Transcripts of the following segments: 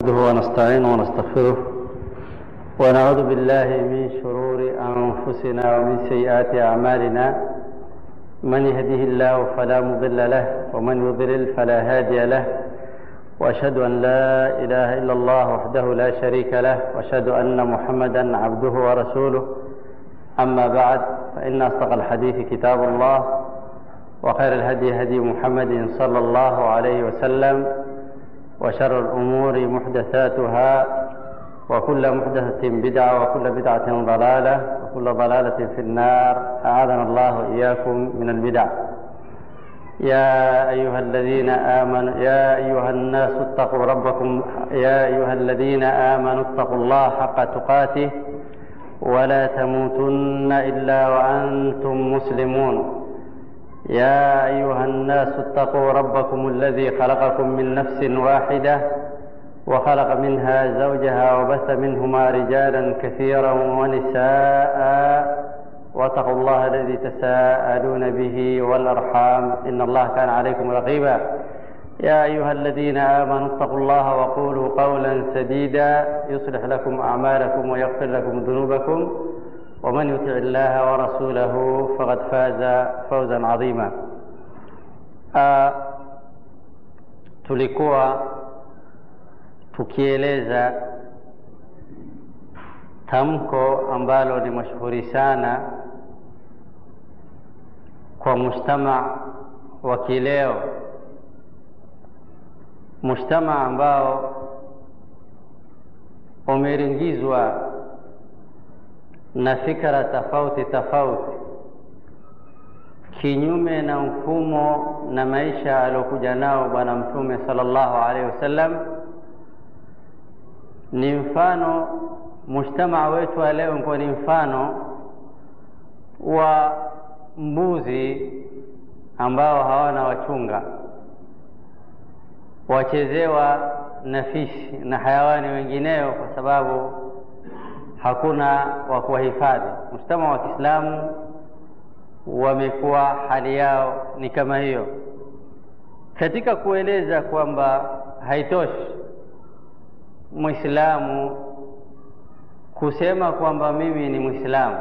نحمده ونستعينه ونستغفره ونعوذ بالله من شرور أنفسنا ومن سيئات أعمالنا من يهده الله فلا مضل له ومن يضلل فلا هادي له وأشهد أن لا إله إلا الله وحده لا شريك له وأشهد أن محمدا عبده ورسوله أما بعد فإن أصدق الحديث كتاب الله وخير الهدي هدي محمد صلى الله عليه وسلم وشر الأمور محدثاتها وكل محدثة بدعة وكل بدعة ضلالة وكل ضلالة في النار أعاذنا الله إياكم من البدع يا أيها الذين آمنوا يا أيها الناس اتقوا ربكم يا أيها الذين آمنوا اتقوا الله حق تقاته ولا تموتن إلا وأنتم مسلمون يا أيها الناس اتقوا ربكم الذي خلقكم من نفس واحدة وخلق منها زوجها وبث منهما رجالا كثيرا ونساء واتقوا الله الذي تساءلون به والأرحام إن الله كان عليكم رقيبا يا أيها الذين آمنوا اتقوا الله وقولوا قولا سديدا يصلح لكم أعمالكم ويغفر لكم ذنوبكم ومن يطع الله ورسوله فقد فاز فوزا عظيما آه tulikuwa tukieleza tamko ambalo ni mashuhuri sana kwa mujtama wa kileo mujtama ambao umeringizwa na fikra tofauti tofauti kinyume na mfumo na maisha aliokuja nao bwana mtume sallallahu alaihi wasallam ni mfano mujtamaa wetu wa leo kwa ni mfano wa mbuzi ambao hawana wachunga wachezewa na fisi na hayawani wengineo kwa sababu hakuna wa kuwahifadhi. Mujtama wa Kiislamu wamekuwa hali yao ni kama hiyo. Katika kueleza kwamba haitoshi Mwislamu kusema kwamba mimi ni Mwislamu,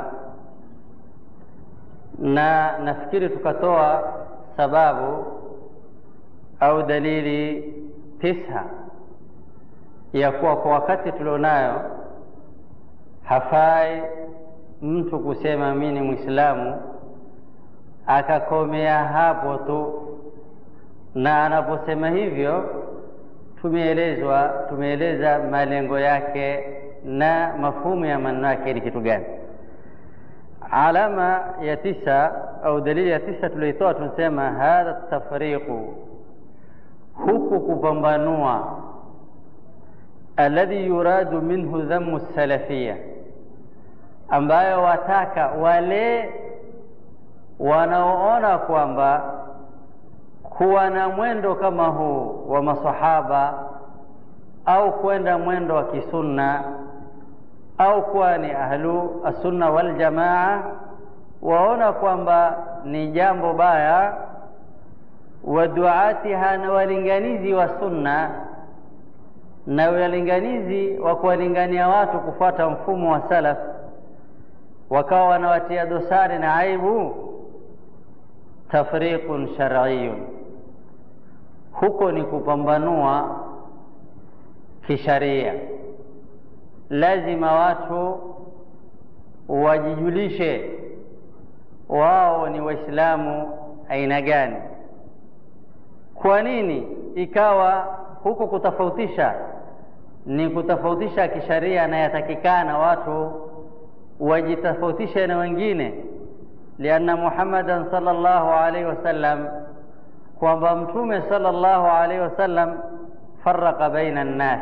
na nafikiri tukatoa sababu au dalili tisa ya kuwa kwa wakati tulionayo hafai mtu kusema mimi ni Mwislamu akakomea hapo tu, na anaposema hivyo tumeelezwa tumeeleza malengo yake na mafumu ya maneno yake ni kitu gani. Alama ya tisa au dalili ya tisa tulioitoa, tunasema hadha tafriqu, huku kupambanua alladhi yuradu minhu dhammu salafia, ambayo wataka wale wanaoona kwamba kuwa na mwendo kama huu wa masahaba au kwenda mwendo wa kisunna au kuwa ni ahlu assunna wal jamaa, waona kwamba ni jambo baya, wa duatiha, na walinganizi wa sunna na walinganizi wa kuwalingania watu kufuata mfumo wa salaf, wakawa wanawatia dosari na aibu. Tafriqun shar'iyun, huko ni kupambanua kisharia. Lazima watu wajijulishe wao ni Waislamu aina gani. Kwa nini ikawa huko kutofautisha ni kutofautisha kisharia, na yatakikana watu wajitofautishe na wengine, lianna Muhammadan sallallahu alaihi wasallam, kwamba Mtume sallallahu alaihi wasallam faraka baina nnas,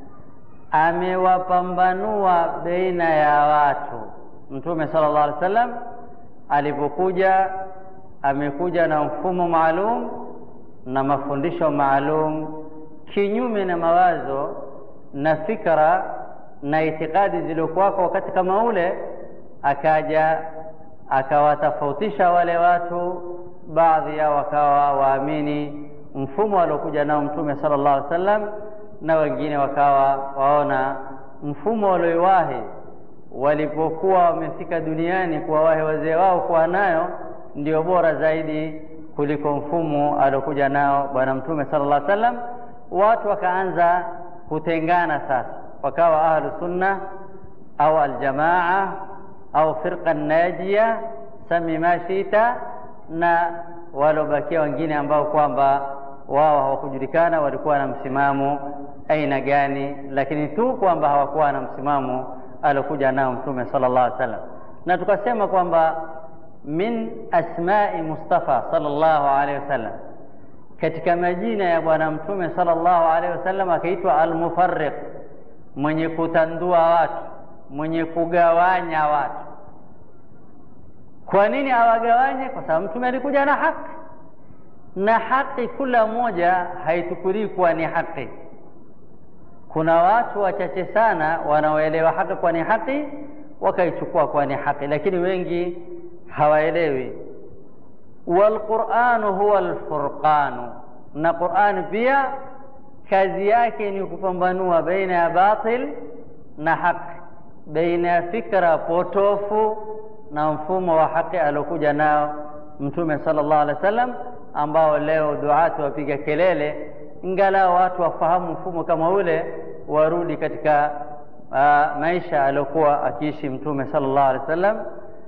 amewapambanua baina ya watu. Mtume sallallahu alaihi wasallam alipokuja, amekuja na mfumo maalum na mafundisho maalum kinyume na mawazo na fikra na itikadi zilizokuwako wakati kama ule, akaja akawatofautisha wale watu, baadhi yao wakawa waamini mfumo aliokuja nao Mtume sallallahu alaihi wasallam na wengine wakawa waona mfumo walioiwahi walipokuwa wamefika duniani kuwawahi wazee wao kuwa nayo ndio bora zaidi kuliko mfumo aliokuja nao Bwana Mtume sallallahu alaihi wasallam. Watu wakaanza kutengana sasa, wakawa ahlu sunna au aljamaa au firqa najia, sami ma shita, na waliobakia wengine ambao kwamba wao hawakujulikana walikuwa na msimamo aina gani, lakini tu kwamba hawakuwa na msimamo aliokuja nao Mtume sallallahu alaihi wasallam, na tukasema kwamba min asmai Mustafa sallallahu alaihi wasallam, katika majina ya Bwana Mtume sallallahu alaihi wasallam akaitwa Almufarriq, mwenye kutandua watu, mwenye kugawanya watu. Kwa nini awagawanye? Kwa sababu Mtume alikuja na haki, na haki kula moja haitukulii kuwa ni haki. Kuna watu wachache sana wanaoelewa haki kwa ni haki, wakaichukua kwa ni haki, lakini wengi hawaelewi. Walquranu huwa alfurqanu, na Qurani pia kazi yake ni kupambanua baina ya batil na haki, baina ya fikra potofu na mfumo wa haki aliokuja nao Mtume sallallahu alaihi wasallam, ambao leo duati wapiga kelele, ingalao watu wafahamu mfumo kama ule, warudi katika uh, maisha aliyokuwa akiishi Mtume sallallahu alaihi wasallam.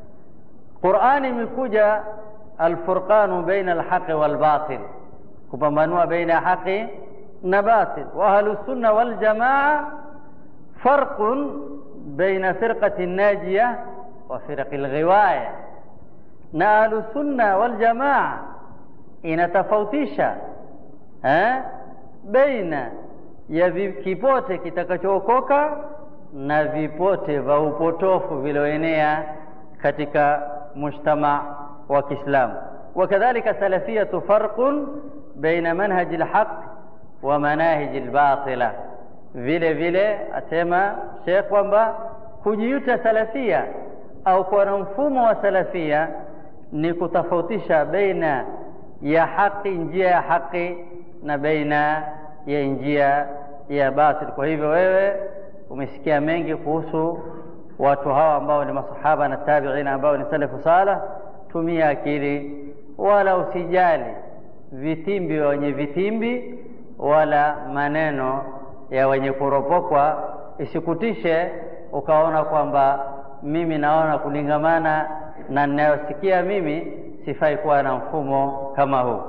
Qurani imekuja alfurqanu baina alhaqi walbatil, kupambanua baina ya haqi na batil. Wa ahlu sunna wal jamaa farqun baina firqati najiya wa firqi lghiwaya, na ahlu sunna wal jamaa inatofautisha eh, baina ya kipote kitakachookoka na vipote vya upotofu vilioenea katika mujtama wa Kiislamu. Wakadhalika salafiyatu farqun baina manhaji alhaq wa manahiji albatila, vile vile asema Sheikh kwamba kujiita salafia au kuwa na mfumo wa salafia ni kutofautisha baina ya haki, njia ya haki na baina ya njia ya batil. Kwa hivyo wewe umesikia mengi kuhusu watu hawa ambao ni masahaba na tabiina ambao ni salafu saleh. Tumia akili, wala usijali vitimbi wenye vitimbi, wala maneno ya wenye kuropokwa isikutishe ukaona kwamba mimi naona kulingamana na ninayosikia mimi sifai kuwa na mfumo kama huu.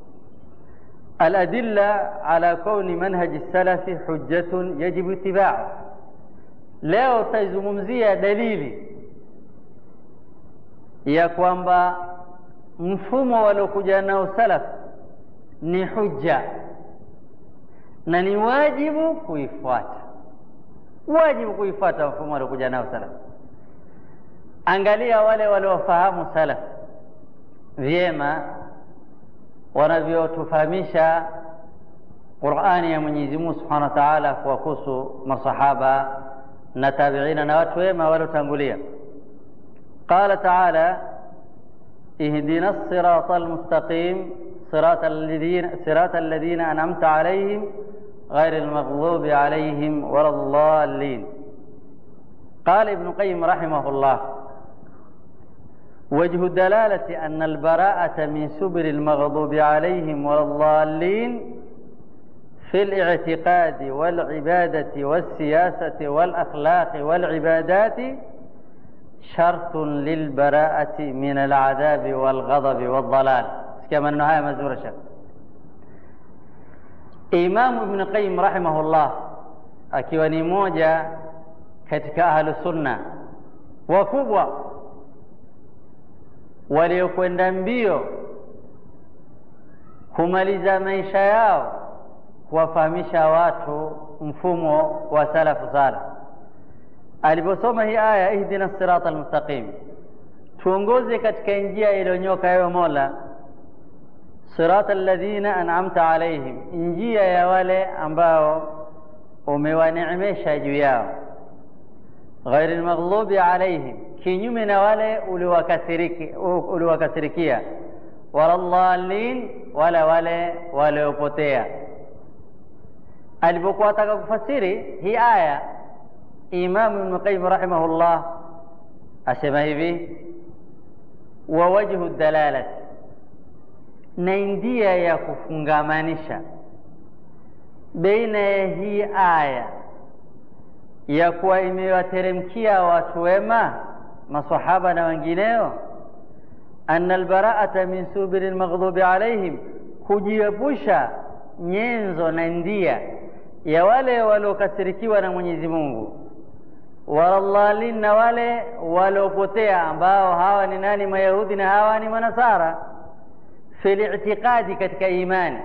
Aladilla ala kauni manhaji salafi hujjatun yajibu itibau. Leo tutaizungumzia dalili ya kwamba mfumo waliokuja nao salaf ni hujja na ni wajibu kuifuata, wajibu kuifuata mfumo waliokuja nao salaf. Angalia wale waliofahamu salaf vyema wanavyotufahamisha Qur'ani ya Mwenyezi Mungu Subhanahu wa Ta'ala kuwahusu masahaba na tabiina na watu wema waliotangulia. Qala ta'ala ihdina as-sirata al-mustaqim sirata alladhina sirata alladhina an'amta alayhim غير المغضوب عليهم ولا الضالين قال ابن القيم رحمه الله وجه الدلالة أن البراءة من سبل المغضوب عليهم ولا الضالين في الاعتقاد والعبادة والسياسة والأخلاق والعبادات شرط للبراءة من العذاب والغضب والضلال كما النهاية مزورة شرط Imamu Ibn Qayyim rahimahullah akiwa ni moja katika ahlu sunna wakubwa waliokwenda mbio kumaliza maisha yao kuwafahamisha watu mfumo wa salafu saleh. Aliposoma hii aya ihdina sirata almustaqim, tuongoze katika njia iliyonyoka, ewe Mola sirata alladhina an'amta alaihim, njia ya wale ambao umewaneemesha juu yao. Ghairi lmaghlubi alaihim, kinyume na wale uliwakasirikia. Wala dhalin, wala wale waliopotea. alipokuwa ataka kufasiri hii aya imamu ibnu qayyim rahimahullah asema hivi wa wajhu dalalati na njia ya kufungamanisha baina ya hii aya ya kuwa imewateremkia watu wema masahaba na wengineo anna albaraata min subiri lmaghdubi alaihim kujiepusha nyenzo na ndia ya wale waliokasirikiwa na mwenyezi mungu walallalin na wale waliopotea ambao hawa ni nani mayahudi na hawa ni manasara fi li'tiqadi katika imani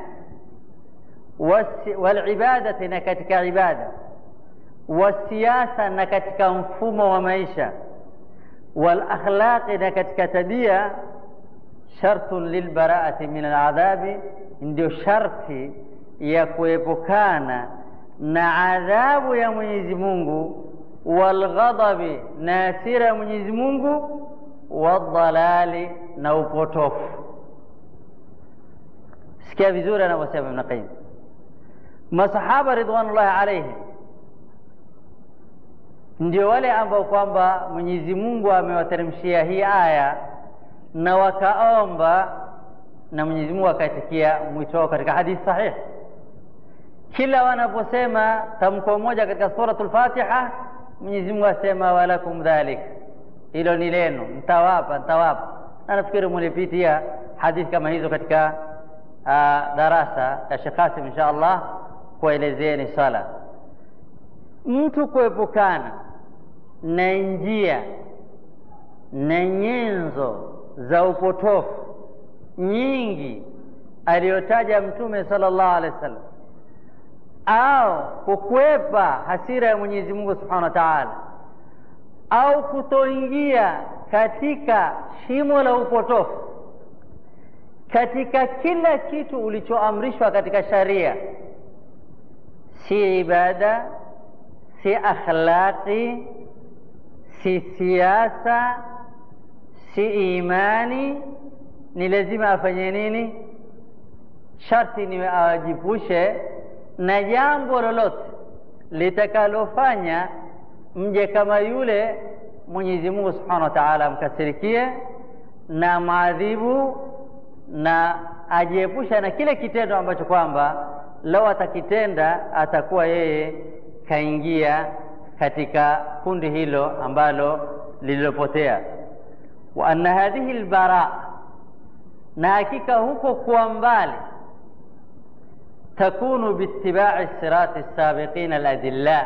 walibadati na katika ibada wasiyasa na katika mfumo wa maisha walakhlaqi na katika tabia shartun lilbaraati min aladhabi ndio sharti ya kuepukana na adhabu ya mwenyezi mungu walghadabi na hasira ya mwenyezi mungu wadhalali na upotofu sikia vizuri anavyosema ibn qayyim masahaba ridwanullahi alaihim ndio wale ambao kwamba mwenyezi mungu amewateremshia hii aya na wakaomba na mwenyezi mungu akaitikia mwito wao katika hadithi sahihi kila wanaposema tamko moja katika suratu lfatiha mwenyezi mungu asema walakum dhalik hilo ni lenu ntawapa ntawapa na nafikiri mulipitia hadithi kama hizo katika uh, darasa ya Sheikh Qasim insha Allah kuelezeni sala. Mtu kuepukana na njia na nyenzo za upotofu nyingi aliyotaja Mtume sallallahu alaihi wasallam, au kukwepa hasira ya Mwenyezi Mungu subhanahu wa ta'ala, au kutoingia katika shimo la upotofu katika kila kitu ulichoamrishwa katika sharia, si ibada, si akhlaqi, si siasa, si imani, ni lazima afanye nini? Sharti ni awajipushe na jambo lolote litakalofanya mje kama yule Mwenyezi Mungu Subhanahu wa Ta'ala amkasirikie na maadhibu na ajiepusha na kile kitendo ambacho kwamba lau atakitenda atakuwa yeye kaingia katika kundi hilo ambalo lililopotea. wa anna hadhihi lbara, na hakika huko kuwa mbali takunu biitibai sirati sabiqina aladilla,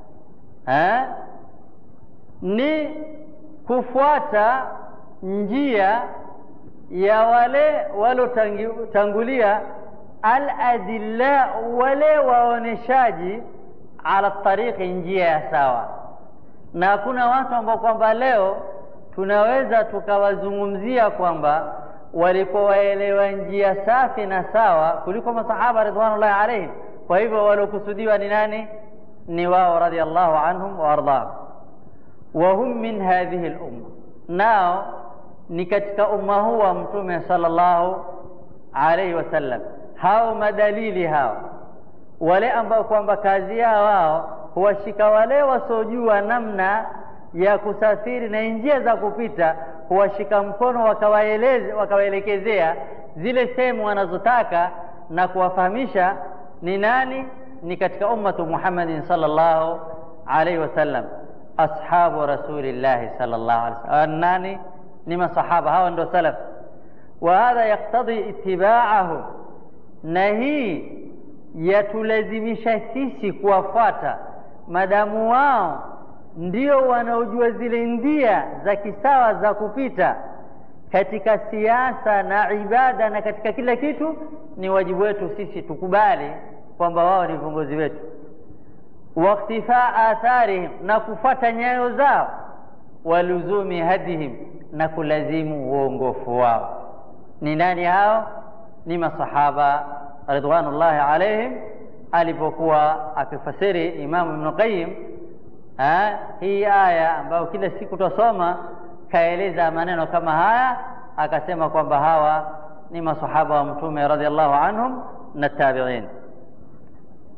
ni kufuata njia ya wale walotangulia aladilla, wale waoneshaji ala tariqi, njia ya sawa. Na hakuna watu ambao kwamba leo tunaweza tukawazungumzia kwamba walikuwa waelewa njia safi na sawa kuliko masahaba ridwanullahi alaihim. Kwa hivyo waliokusudiwa ni nani? Ni wao radhiallahu anhum wa ardahum, wa hum min hadhihi lumma, nao ni katika umma huu wa Mtume sallallahu alaihi wasallam. Hao madalili hao, wale ambao kwamba kazi yao wao huwashika wale wasiojua namna ya kusafiri na njia za kupita, huwashika mkono wakawaeleze, wakawaelekezea zile sehemu wanazotaka na kuwafahamisha ni nani, ni katika ummatu Muhammadin sallallahu alaihi wasallam, ashabu rasulillahi sallallahu alaihi wasallam. Nani? ni masahaba hawa ndo salaf wa hadha yaktadhi itibaahum, na hii yatulazimisha sisi kuwafuata madamu wao ndio wanaojua zile ndia za kisawa za kupita katika siasa na ibada na katika kila kitu. Ni wajibu wetu sisi tukubali kwamba wao ni viongozi wetu, waktifaa atharihim, na kufuata nyayo zao, waluzumi hadihim na kulazimu uongofu wao. Ni nani hao? Ni masahaba ridwanullahi alaihim. Alipokuwa akifasiri Imamu Ibnu Qayyim hii aya ambayo kila siku twasoma, kaeleza maneno kama haya, akasema kwamba hawa ni masahaba wa Mtume radhiallahu anhum na tabiin.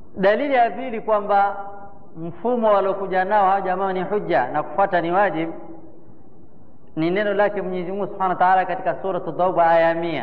dalili ya pili kwamba mfumo waliokuja nao hawa jamaa ni hujja na kufuata ni wajib ni neno lake Mwenyezi Mungu Subhanahu wa Ta'ala katika sura Tauba aya mia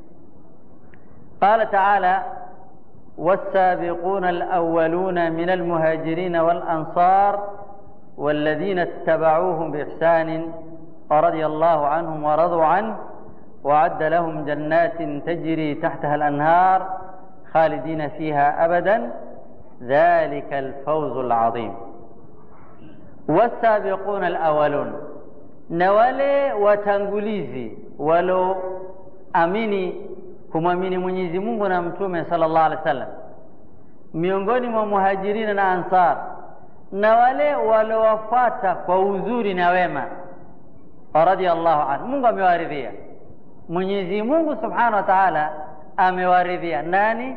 قال تعالى والسابقون الأولون من المهاجرين والأنصار والذين اتبعوهم بإحسان رضي الله عنهم ورضوا عنه وعد لهم جنات تجري تحتها الأنهار خالدين فيها أبدا ذلك الفوز العظيم والسابقون الأولون نوالي وتنغليزي ولو أميني kumwamini Mwenyezi Mungu na Mtume sallallahu alaihi wasallam miongoni mwa muhajirina na ansar na wale waliowafuata kwa uzuri na wema radhiallahu anhu. Mungu amewaridhia, Mwenyezi Mungu subhanahu wa ta'ala amewaridhia nani?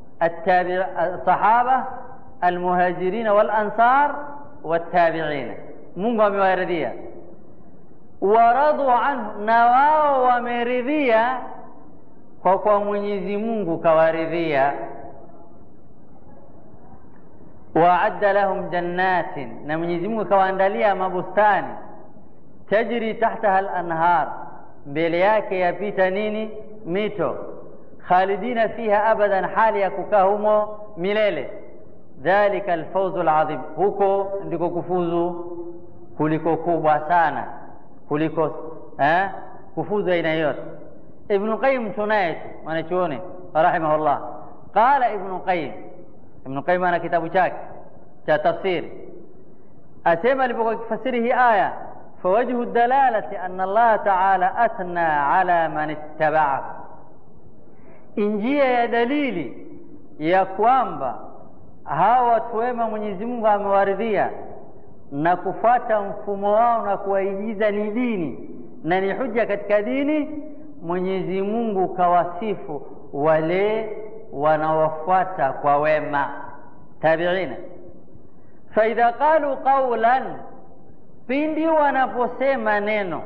sahaba almuhajirina wal ansar wattabiina, Mungu amewaridhia. Waradu anhu, na wao wameridhia kwa kwa Mwenyezi Mungu kawaridhia. Waadda lahum jannatin, na Mwenyezi Mungu kawaandalia mabustani tajri tahtaha al-anhar, mbele yake yapita nini? Mito. Khalidina fiha abadan, hali ya kukaa humo milele. Dhalika alfawzu alazim, huko ndiko kufuzu kuliko kubwa sana kuliko eh, kufuzu aina yote. Ibnu Qayyim tunaye tu mwanachuoni rahimahullah, qala Ibnu Qayyim. Ibnu Qayyim ana kitabu chake cha tafsiri, asema alipokuwa kifasiri hii aya فوجه الدلالة أن الله تعالى أثنى على من اتبعه njia ya dalili ya kwamba hawa watu wema Mwenyezi Mungu amewaridhia na kufuata mfumo wao na kuwaigiza ni dini na ni hujja katika dini. Mwenyezi Mungu kawasifu wale wanaofuata kwa wema tabiina. Faidha qalu qawlan pindi wanaposema neno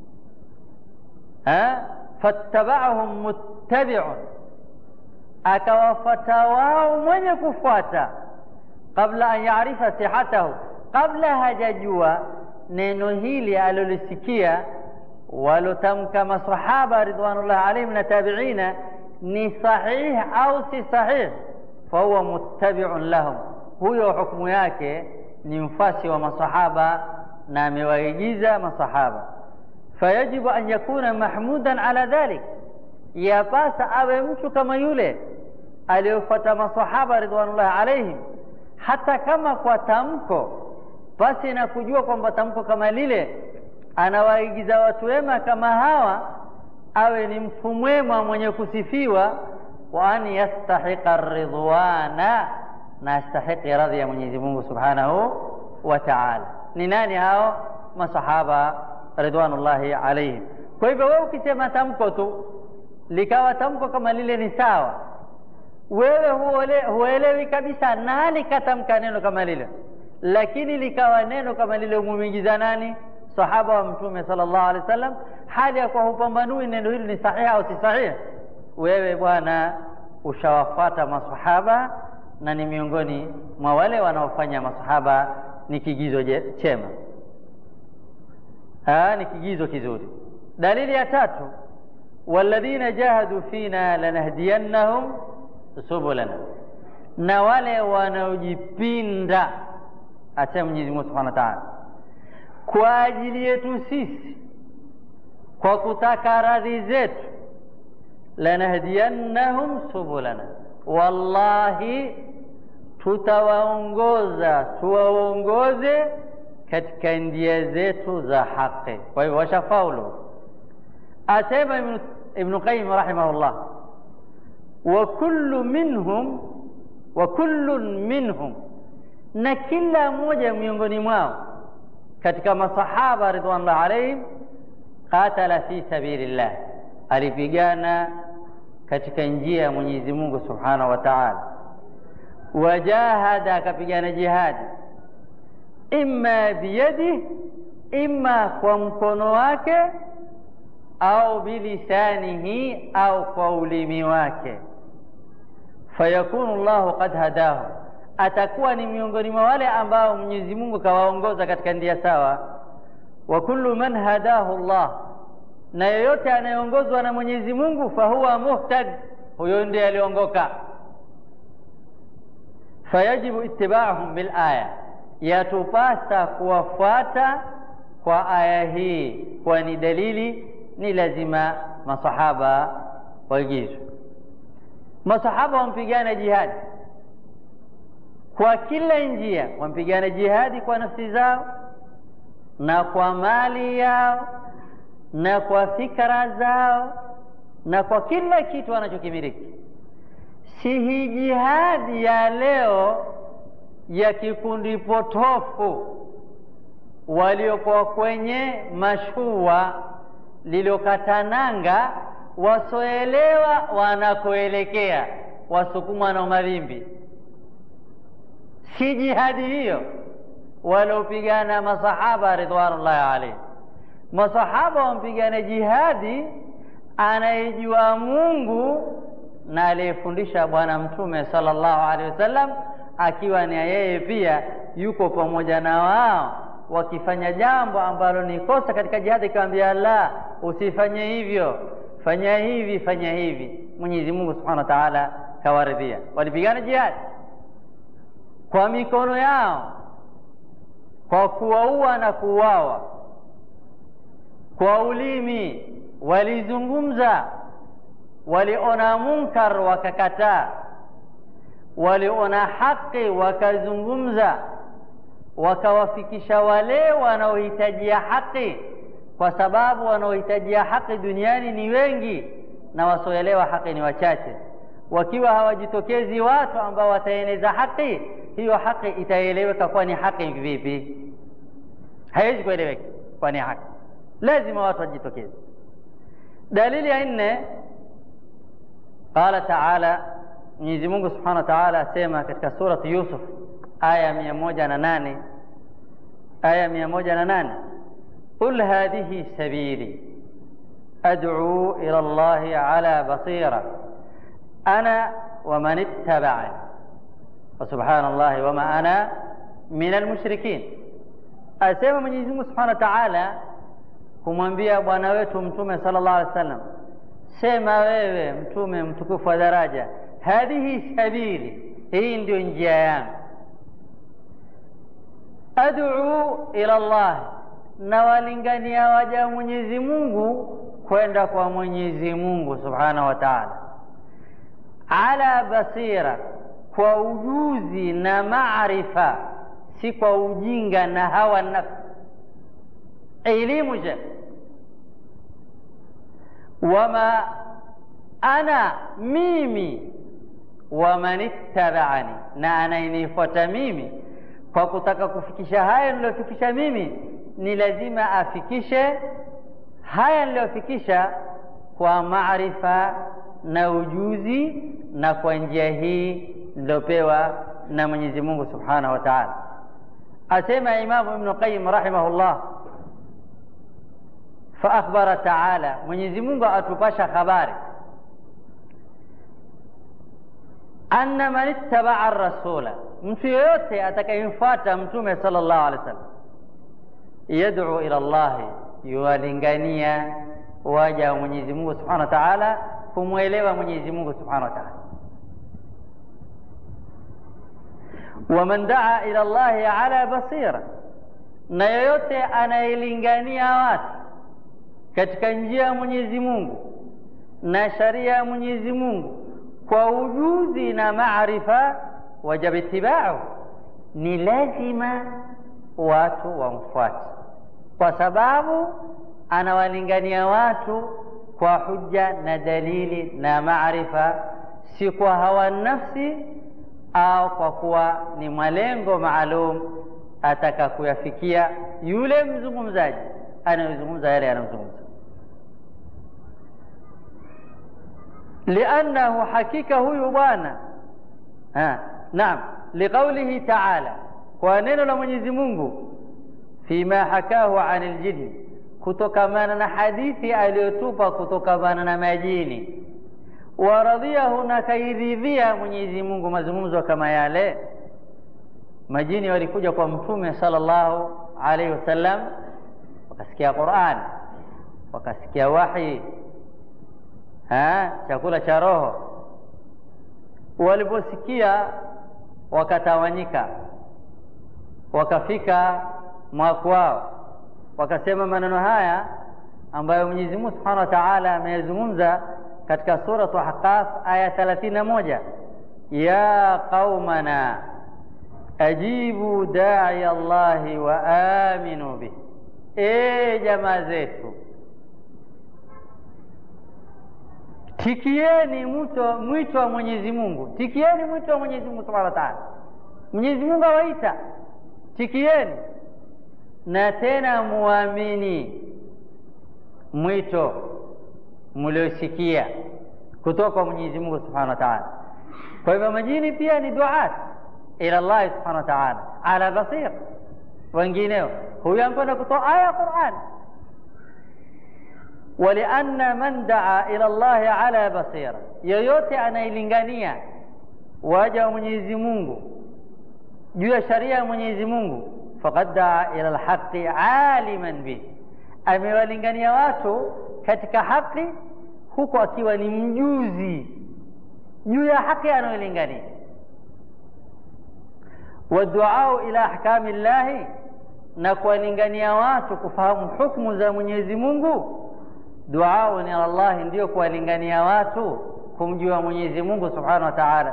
fattaba'ahum muttabi'un, akawafata wao mwenye kufuata, kabla an yarifa sihatahu, kabla hajajua neno hili alolisikia walotamka masahaba ridwanullahi alaihim na tabiina ni sahih au si sahih, fahuwa muttabi'un lahum, huyo hukumu yake ni mfasi wa masahaba na amewaigiza masahaba. Fayajibu an yakuna mahmudan ala dhalik, yapasa awe mtu kama yule aliyofuata masahaba ridwanullahi alaihim, hata kama kwa tamko, basi na kujua kwamba tamko kama lile anawaigiza watu wema kama hawa, awe ni mtu mwema mwenye kusifiwa, wa an yastahiqa ridwana, na astahiqi radhi ya Mwenyezi Mungu subhanahu wa ta'ala. Ni nani hao? Masahaba ridwanullahi alaihim. Kwa hivyo wewe ukisema tamko tu likawa tamko kama lile ni sawa, wewe huole, huelewi kabisa nani katamka neno kama lile, lakini likawa neno kama lile umwingiza nani? Sahaba wa Mtume sallallahu alaihi wasallam, hali ya kuwa hupambanui neno hili ni sahihi au si sahihi. Wewe bwana ushawafuata masahaba na ni miongoni mwa wale wanaofanya masahaba ni kigizo chema, ni kigizo kizuri. Dalili ya tatu, walladhina jahadu fina lanahdiyannahum subulana, na wale wanaojipinda, asema Mwenyezi Mungu Subhanahu wa Ta'ala, kwa ajili yetu sisi, kwa kutaka radhi zetu, lanahdiyannahum subulana, wallahi tutawaongoza tuwaongoze katika njia zetu za haki. Kwa hivyo washafaulu. Asema Ibn, Ibn Qayyim rahimahullah, wa kullu minhum wa kullun minhum, na kila mmoja miongoni mwao katika masahaba ridwanullah alaihim, qatala fi sabilillah, alipigana katika njia ya Mwenyezi Mungu subhanahu wa ta'ala wajahada akapigana jihadi, imma biyadi, imma kwa mkono wake, au bilisanihi, au kwa ulimi wake. Fayakunu Allahu qad hadahu, atakuwa ni miongoni mwa wale ambao Mwenyezi Mungu kawaongoza katika njia sawa. Wa kullu man hadahu Allah, na yeyote anayeongozwa na Mwenyezi Mungu, fahuwa muhtad, huyo ndiye aliongoka. Fayajibu ittiba'uhum bil aya, yatupasa kuwafuata kwa aya hii, kwani dalili ni lazima masahaba waigizwe. Masahaba wampigana jihadi kwa kila njia, wampigana jihadi kwa nafsi zao na kwa mali yao na kwa fikra zao na kwa kila kitu wanachokimiliki. Si hii jihadi ya leo ya kikundi potofu waliokuwa kwenye mashua liliokatananga, wasoelewa wanakoelekea, wasukumwa na mawimbi. Si jihadi hiyo waliopigana masahaba ridwanullahi alaihim. Masahaba wampigana jihadi anayejua Mungu na aliyefundisha Bwana Mtume sallallahu alaihi wasallam, akiwa ni yeye pia yuko pamoja na wao, wakifanya jambo ambalo ni kosa katika jihadi, ikiwaambia la, usifanye hivyo, fanya hivi, fanya hivi. Mwenyezi Mungu subhanahu wa taala kawaridhia. Walipigana jihadi kwa mikono yao, kwa kuwaua na kuuawa, kwa ulimi walizungumza, waliona munkar wakakataa, waliona haki wakazungumza, wakawafikisha wale wanaohitajia haki, kwa sababu wanaohitajia haki duniani ni wengi na wasioelewa haki ni wachache. Wakiwa hawajitokezi watu ambao wataeneza haki, hiyo haki itaeleweka kuwa ni haki vipi? Haiwezi kueleweka kuwa ni haki, lazima watu wajitokeze. Dalili ya nne, qala taala, Mwenyezi Mungu subhanahu wa taala asema katika surati Yusuf aya mia moja na nane aya mia moja na nane qul hadhihi sabili ad'u ila Allahi ala basira ana wa man ittaba'ani wa subhanallahi wa ma ana min almushrikin. Asema Mwenyezi Mungu subhanahu wa taala kumwambia bwana wetu Mtume sallallahu alaihi wasallam, sema wewe Mtume mtukufu wa daraja, hadhihi sabili, hii ndio njia yangu, ad'u ila Allah, na walingania waja Mwenyezi Mungu kwenda kwa Mwenyezi Mungu subhanahu wa taala, ala basira, kwa ujuzi na maarifa, si kwa ujinga na hawa nafsi elimu je, wama ana mimi, waman ittabaani, na anayenifuata mimi. Kwa kutaka kufikisha haya niliyofikisha mimi, ni lazima afikishe haya niliyofikisha kwa maarifa na ujuzi, na kwa njia hii niliyopewa na Mwenyezi Mungu subhanahu wa taala. Asema Imamu Ibnu Qayyim rahimahullah fa akhbara taala, Mwenyezi Mungu atupasha habari anna man ittabaa rasula, mtu yoyote atakayemfuata Mtume sallallahu alaihi wasallam, yad'u ila Allahi, yuwalingania waja wa Mwenyezi Mungu subhanahu wa taala kumwelewa Mwenyezi Mungu subhanahu wa taala. wa man daa ila Allahi ala basira, na yoyote anayelingania watu katika njia ya Mwenyezi Mungu na sharia ya Mwenyezi Mungu kwa ujuzi na maarifa, wajaba itibau, ni lazima watu wamfuate, kwa sababu anawalingania watu kwa hujja na dalili na maarifa, si kwa hawa nafsi au kwa kuwa ni malengo maalum ataka kuyafikia yule mzungumzaji anayezungumza yale yanayozungumza liannahu hakika huyu bwana naam liqaulihi taala kwa neno la mwenyezi mungu fima hakahu an ljinni kutokamana na hadithi aliyotupa kutokamana na majini waradhiyahu na kairidhia mwenyezi mungu mazungumzo kama yale majini walikuja kwa mtume sallallahu alaihi wasallam wakasikia Qur'an wakasikia wahi ha chakula cha roho waliposikia wakatawanyika wakafika mwakwao wakasema maneno haya ambayo Mwenyezi Mungu Subhanahu wa Ta'ala ameyazungumza katika suratu Ahqaf aya 31 ya qaumana ajibu da'i Allahi wa aminu bih e jamaa zetu tikieni mwito mwito wa Mwenyezi Mungu tikieni mwito wa Mwenyezi Mungu Subhanahu wa Ta'ala Mwenyezi Mungu awaita tikieni na tena muamini mwito mliosikia kutoka kwa Mwenyezi Mungu Subhanahu wa Ta'ala. Kwa hivyo majini pia ni duat ila Allah Subhanahu wa Ta'ala ala basir. Wengineo huyu amekwenda kutoa aya ya Qur'an, walianna man daa ila Allahi ala basira, yoyote anailingania waja wa Mwenyezi Mungu juu ya sharia ya Mwenyezi Mungu, faqad daa ila alhaqi aliman bih amewalingania watu katika haki huku akiwa ni mjuzi juu ya haki anayolingania waduau ila ahkami llahi na kuwalingania watu kufahamu hukmu za Mwenyezi Mungu duau ila Allah ndio kuwalingania watu kumjua Mwenyezi Mungu Subhanahu wa Ta'ala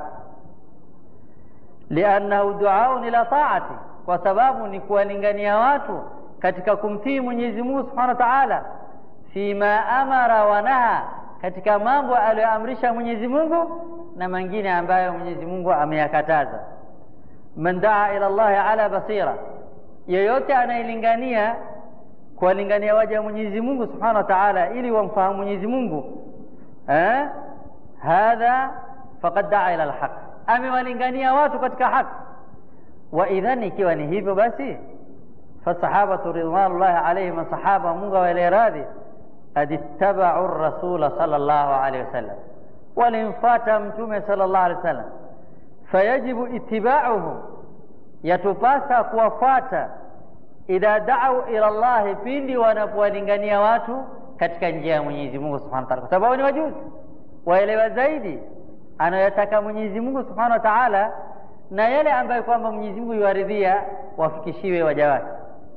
liannahu duau ila taati kwa sababu ni kuwalingania watu katika kumtii Mwenyezi Mungu Subhanahu wa Ta'ala fima amara wa naha katika mambo aliyoamrisha Mwenyezi Mungu na mengine ambayo Mwenyezi Mungu ameyakataza man daa ila Allah ala basira yeyote anayelingania kuwalingania waja wa Mwenyezi Mungu Subhanahu wa Ta'ala ili wamfahamu Mwenyezi Mungu eh hadha faqad daa ila alhaq amewalingania watu katika haki wa idhan ikiwa ni hivyo basi فالصحابة رضوان الله عليهم الصحابة منغا والإرادي قد اتبعوا الرسول صلى الله عليه وسلم ولنفات متومة صلى الله عليه وسلم فيجب اتباعهم يتباسى كوفاتا إذا دعوا إلى الله pindi wanapowalingania watu katika njia ya Mwenyezi Mungu Subhanahu wa Ta'ala, kwa sababu ni wajuzi waelewa zaidi anayotaka Mwenyezi Mungu Subhanahu wa Ta'ala na yale ambayo kwamba Mwenyezi Mungu yuaridhia wafikishiwe waja wake.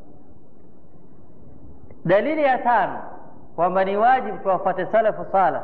Dalili ya tano kwamba ni wajibu tuwafuate salafu sala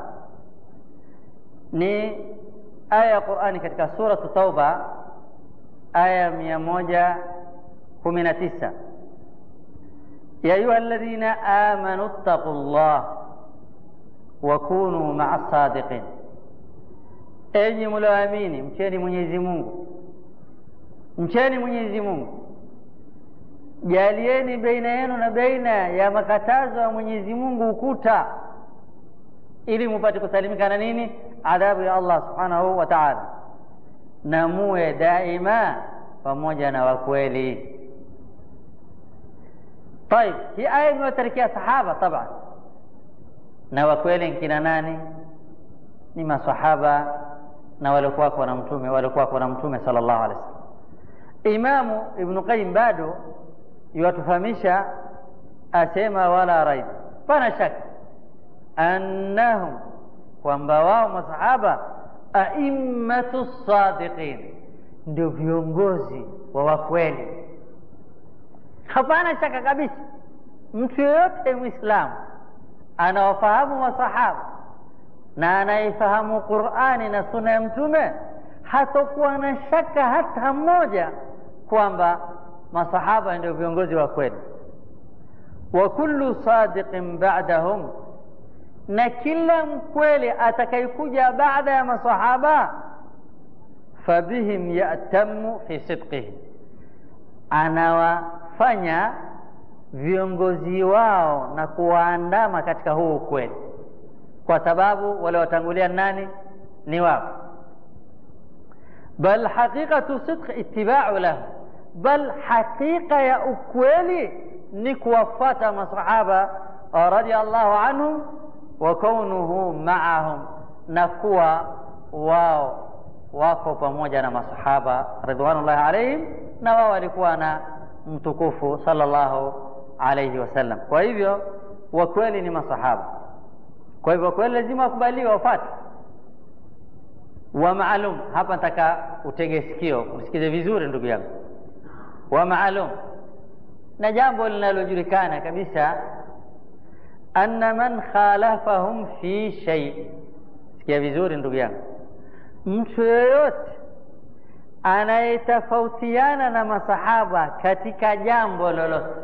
ni aya ya Qur'ani katika suratu Tauba aya mia moja kumi na tisa ya ayuha alladhina amanu ttaqu llah wa kunu maa sadiqin, enyi mlioamini mcheni Mwenyezi Mungu, mcheni Mwenyezi Mungu jalieni baina yenu na baina ya makatazo ya Mwenyezi Mungu ukuta, ili mupate kusalimika na nini? Adhabu ya Allah subhanahu wa ta'ala, na muwe daima pamoja na wakweli. Tayib, hii aya imewatarikia sahaba taban, na wakweli nkina nani? Ni masahaba na waliokuwako na mtume waliokuwako na mtume sallallahu alaihi wasallam. Imamu Ibnu Qayyim bado yuwatufahamisha asema, wala raib, pana shaka annahum, kwamba wao masahaba aimmatu sadiqin, ndio viongozi wa wakweli. Hapana shaka kabisa, mtu yoyote Mwislamu anawafahamu masahaba na anaifahamu Qur'ani na sunna ya Mtume hatakuwa na shaka hata mmoja kwamba masahaba ndio viongozi wa kweli. wa kullu sadiqin ba'dahum, na kila mkweli atakayekuja baada ya masahaba, fabihim yatamu fi sidqihi, anawafanya viongozi wao na kuwaandama katika huu ukweli, kwa sababu wale watangulia nani? Ni wao. bal haqiqatu sidq ittiba'u lahu bal hakika ya ukweli ni kuwafata masahaba radhiallahu anhum wa kaunuhu maahum, na kuwa wao wako pamoja na masahaba ridwanullahi alaihim, na wao walikuwa na mtukufu sallallahu alaihi wasallam. Kwa hivyo wakweli ni masahaba, kwa hivyo wakweli lazima wakubaliwa, wafuate wa maalum. Hapa nataka utege sikio, usikize vizuri ndugu yangu. Wa maalum, na jambo linalojulikana kabisa, anna man khalafahum fi shay. Sikia vizuri ndugu yangu, mtu yoyote anayetofautiana na masahaba katika jambo lolote,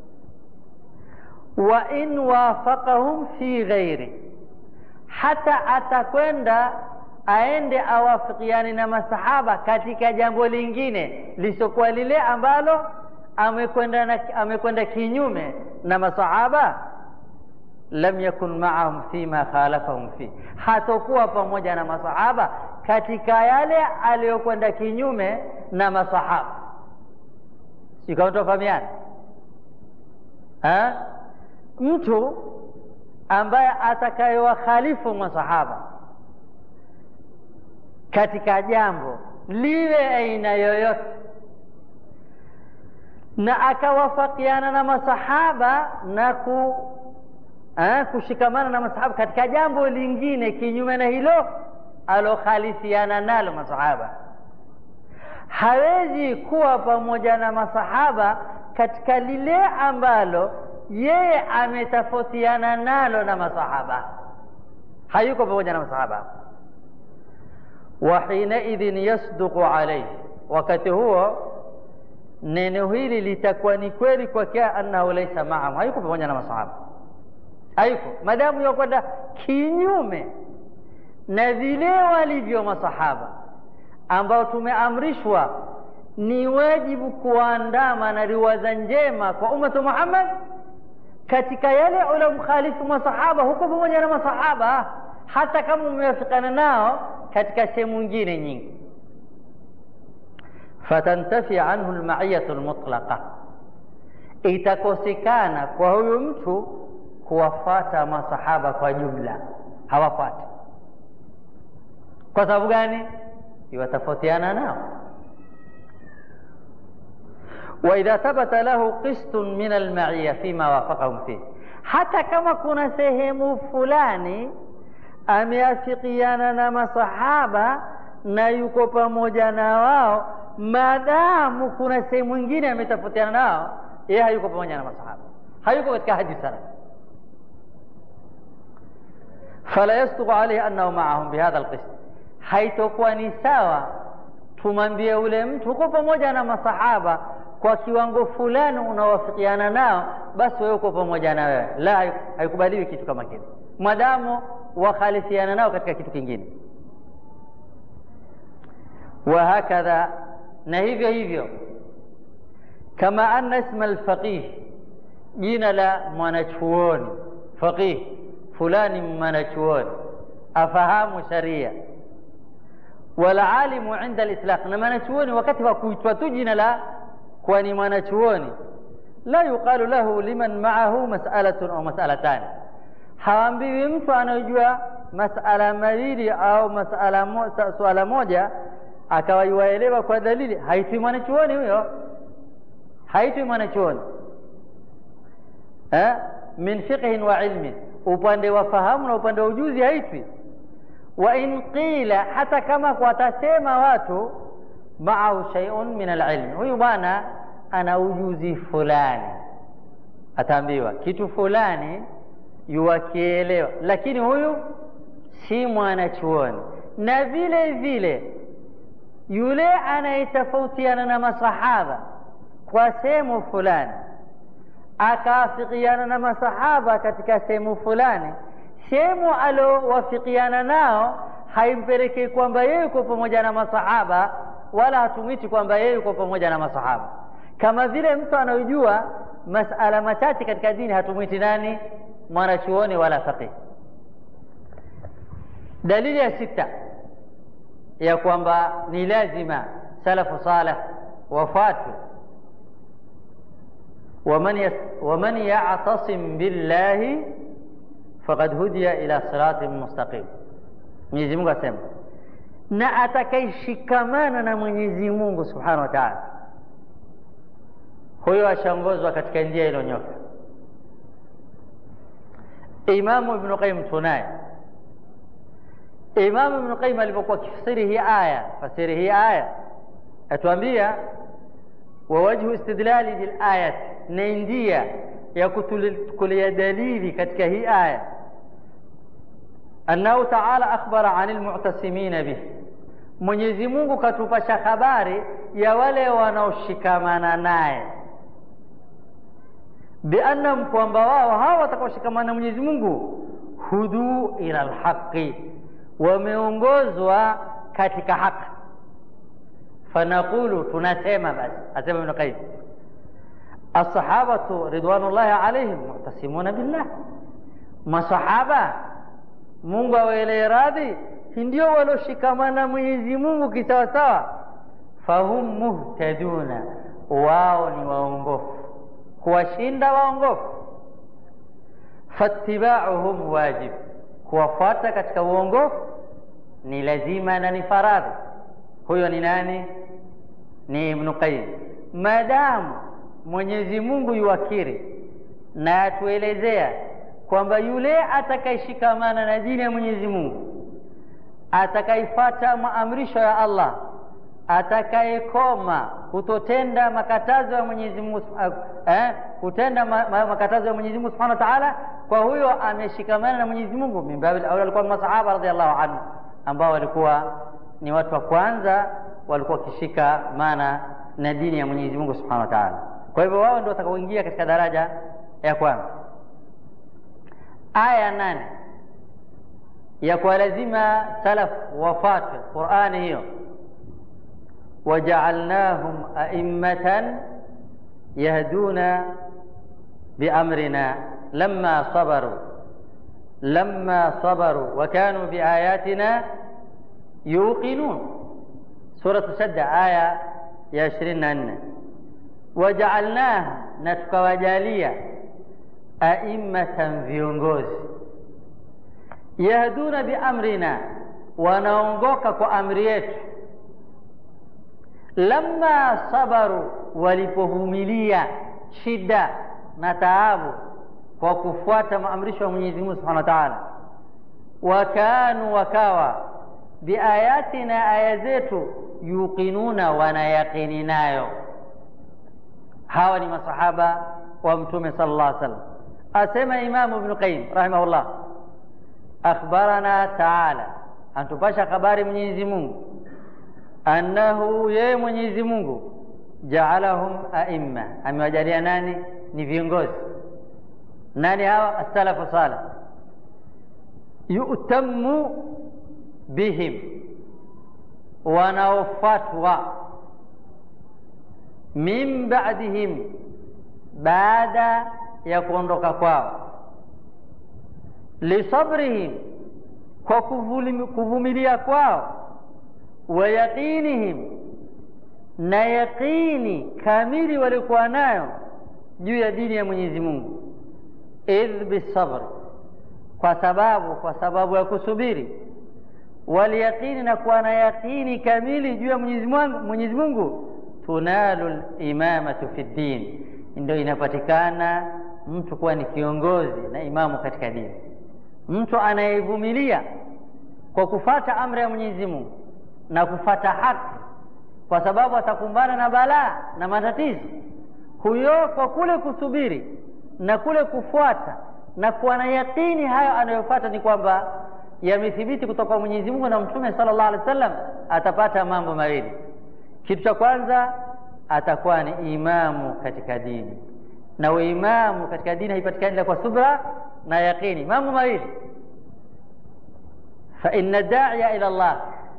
wa in wafaqahum fi ghairi, hata atakwenda aende awafikiane na masahaba katika jambo lingine lisokuwa lile ambalo amekwenda na amekwenda kinyume na masahaba, lam yakun maahum fima khalafahum fi, hatokuwa pamoja na masahaba katika yale aliyokwenda kinyume na masahaba. Sikatofahamiana mtu ambaye atakayewakhalifu masahaba katika jambo liwe aina yoyote na akawafakiana na masahaba na ku ha, kushikamana na masahaba katika jambo lingine kinyume na hilo alokhalifiana nalo masahaba, hawezi kuwa pamoja na masahaba katika lile ambalo yeye ametofautiana nalo na masahaba, hayuko pamoja na masahaba wa hinaidhin yasduqu alayhi, wakati huo neno hili litakuwa ni kweli kwake, annahu laisa maahum, hayuko pamoja na masahaba, hayuko madamu yakwenda kinyume na vile walivyo masahaba ambao tumeamrishwa ni wajibu kuandama na riwaza njema kwa ummatu Muhammad. Katika yale uliomkhalifu masahaba, huko pamoja na masahaba hata kama umewafikana nao katika sehemu nyingine nyingi. fatantafi anhu lmaiyatu lmutlaqa, itakosekana kwa huyu mtu kuwafata masahaba kwa jumla, hawafati. Kwa sababu gani? Iwatofautiana nao. wa idha thabata lahu qistun min almaiya fima wafaqahum fih, hata kama kuna sehemu fulani ameafikiana na masahaba na yuko pamoja na wao, maadamu kuna sehemu nyingine ametofautiana nao, yeye hayuko pamoja na masahaba, hayuko katika hadi salaf. fala yasduqu alayhi annahu maahum bihadha alqist, haitokuwa ni sawa tumwambie ule mtu huko pamoja na masahaba kwa kiwango fulani unawafikiana nao, basi wewe uko pamoja na wewe. La, haikubaliwi kitu kama kile madamu wakhalifiana nao katika kitu kingine. wa hakadha, na hivyo hivyo, kama anna isma alfaqih, jina la mwanachuoni faqih fulani, mwanachuoni afahamu sharia, walalimu inda litlaq, na mwanachuoni wakati wa kuitwa tu jina la kuwa ni mwanachuoni, la yuqalu lahu liman maahu mas'alatun au mas'alatani haambiwi mtu anayojua masala mawili au masala mo, suala moja akawa yuwaelewa kwa dalili, haitwi mwanachuoni huyo, haitwi mwanachuoni eh, min fiqhin wa ilmin, upande wa fahamu na upande wa ujuzi haitwi. Wa in qila, hata kama watasema watu maahu shay'un min alilmi, huyu bwana ana ujuzi fulani, ataambiwa kitu fulani yuwakielewa, lakini huyu si mwanachuoni. Na vile vile yule anayetofautiana na masahaba kwa sehemu fulani akaafikiana na masahaba katika sehemu fulani, sehemu aliowafikiana nao haimpelekei kwamba yeye yuko pamoja na masahaba, wala hatumwiti kwamba yeye yuko pamoja na masahaba. Kama vile mtu anayojua masala machache katika dini hatumwiti nani mwanachuoni wala faqih. Dalili ya sita ya kwamba ni lazima salafu saleh wafuatwe, waman ya'tasim billahi faqad hudiya ila siratin mustaqim. Mwenyezi Mungu asema, na atakayeshikamana na Mwenyezi Mungu subhanahu wa ta'ala huyo ashaongozwa katika njia iliyonyoka imamu ibnu qayyim tunaye imamu ibnu qayyim alipokuwa akifasiri hii aya fasiri hii aya atuambia wa wajhu istidlali lilayati na njia ya kutulia dalili katika hii aya annahu taala akhbara ani lmutasimina bih mwenyezi mungu katupasha habari ya wale wanaoshikamana naye biannahum kwamba wao hawa watakaoshikamana na mwenyezi mungu huduu ila lhaqi wameongozwa katika haki fanaqulu tunasema basi asema ibnu qayyim alsahabatu ridwanullahi alaihim mutasimuna billah masahaba mungu awaelee radhi ndio walioshikamana mwenyezi mungu kisawasawa fahum muhtaduna wao ni waongofu kuwashinda waongofu fattibauhum wajib kuwafuata katika uongofu ni lazima na ni faradhi huyo ni nani ni ibnu qayim maadamu mwenyezi mungu yuwakiri na atuelezea kwamba yule atakayeshikamana na dini ya mwenyezi mungu atakaifata maamrisho ya allah atakayekoma kutotenda makatazo ya mwenyezi mungu eh, kutenda ma, ma, makatazo ya mwenyezi mungu subhanahu wa taala kwa huyo ameshikamana na mwenyezi mungu mimbabil aula walikuwa masahaba radiallahu anhu ambao walikuwa ni watu wa kwanza walikuwa wakishika maana na dini ya mwenyezi mungu subhanahu wa taala kwa hivyo wao ndio watakaoingia katika daraja ya kwanza aya nane ya kuwa lazima salaf wafatwe qurani hiyo wajaalnahum aimmatan yahduna biamrina lama sabaru lama sabaru wakanu biayatina yuqinun suratu shadda aya ya ishirini na nne wajaalnahum na tukawajalia aimmatan viongozi yahduna biamrina wanaongoka kwa amri yetu lamma sabaru walipovumilia shida na taabu kwa kufuata maamrisho ya mwenyezi mungu subhanahu wa taala wakanu wakawa biayatina aya zetu yuqinuna wanayaqini nayo hawa ni masahaba wa mtume sala llah sallam asema imamu ibnu qayim rahimahullah akhbarana taala antupasha habari mwenyezi mungu annahu yeye mwenyezi mungu jaalahum aimma amewajalia nani ni viongozi nani hawa assalafu salih yutamu bihim wanaofatwa min badihim baada ya kuondoka kwao lisabrihim kwa kuvumilia kwao wa yaqinihim na yaqini kamili walikuwa nayo juu ya dini ya mwenyezi mungu idh bisabri kwa sababu kwa sababu ya kusubiri walyaqini na kuwa na yaqini kamili juu ya mwenyezi mungu tunalu limamatu fi ddin ndio inapatikana mtu kuwa ni kiongozi na imamu katika dini mtu anayevumilia kwa kufata amri ya mwenyezi mungu na kufata haki kwa sababu atakumbana na balaa na matatizo huyo kwa kule kusubiri na kule kufuata na kuwa na yaqini hayo anayofuata ni kwamba yamethibiti kutoka kwa mwenyezi mungu na mtume sala llah alih wa sallam atapata mambo mawili kitu cha kwanza atakuwa ni imamu katika dini na uimamu katika dini haipatikani ila kwa subra na yaqini mambo mawili faina daia ila llah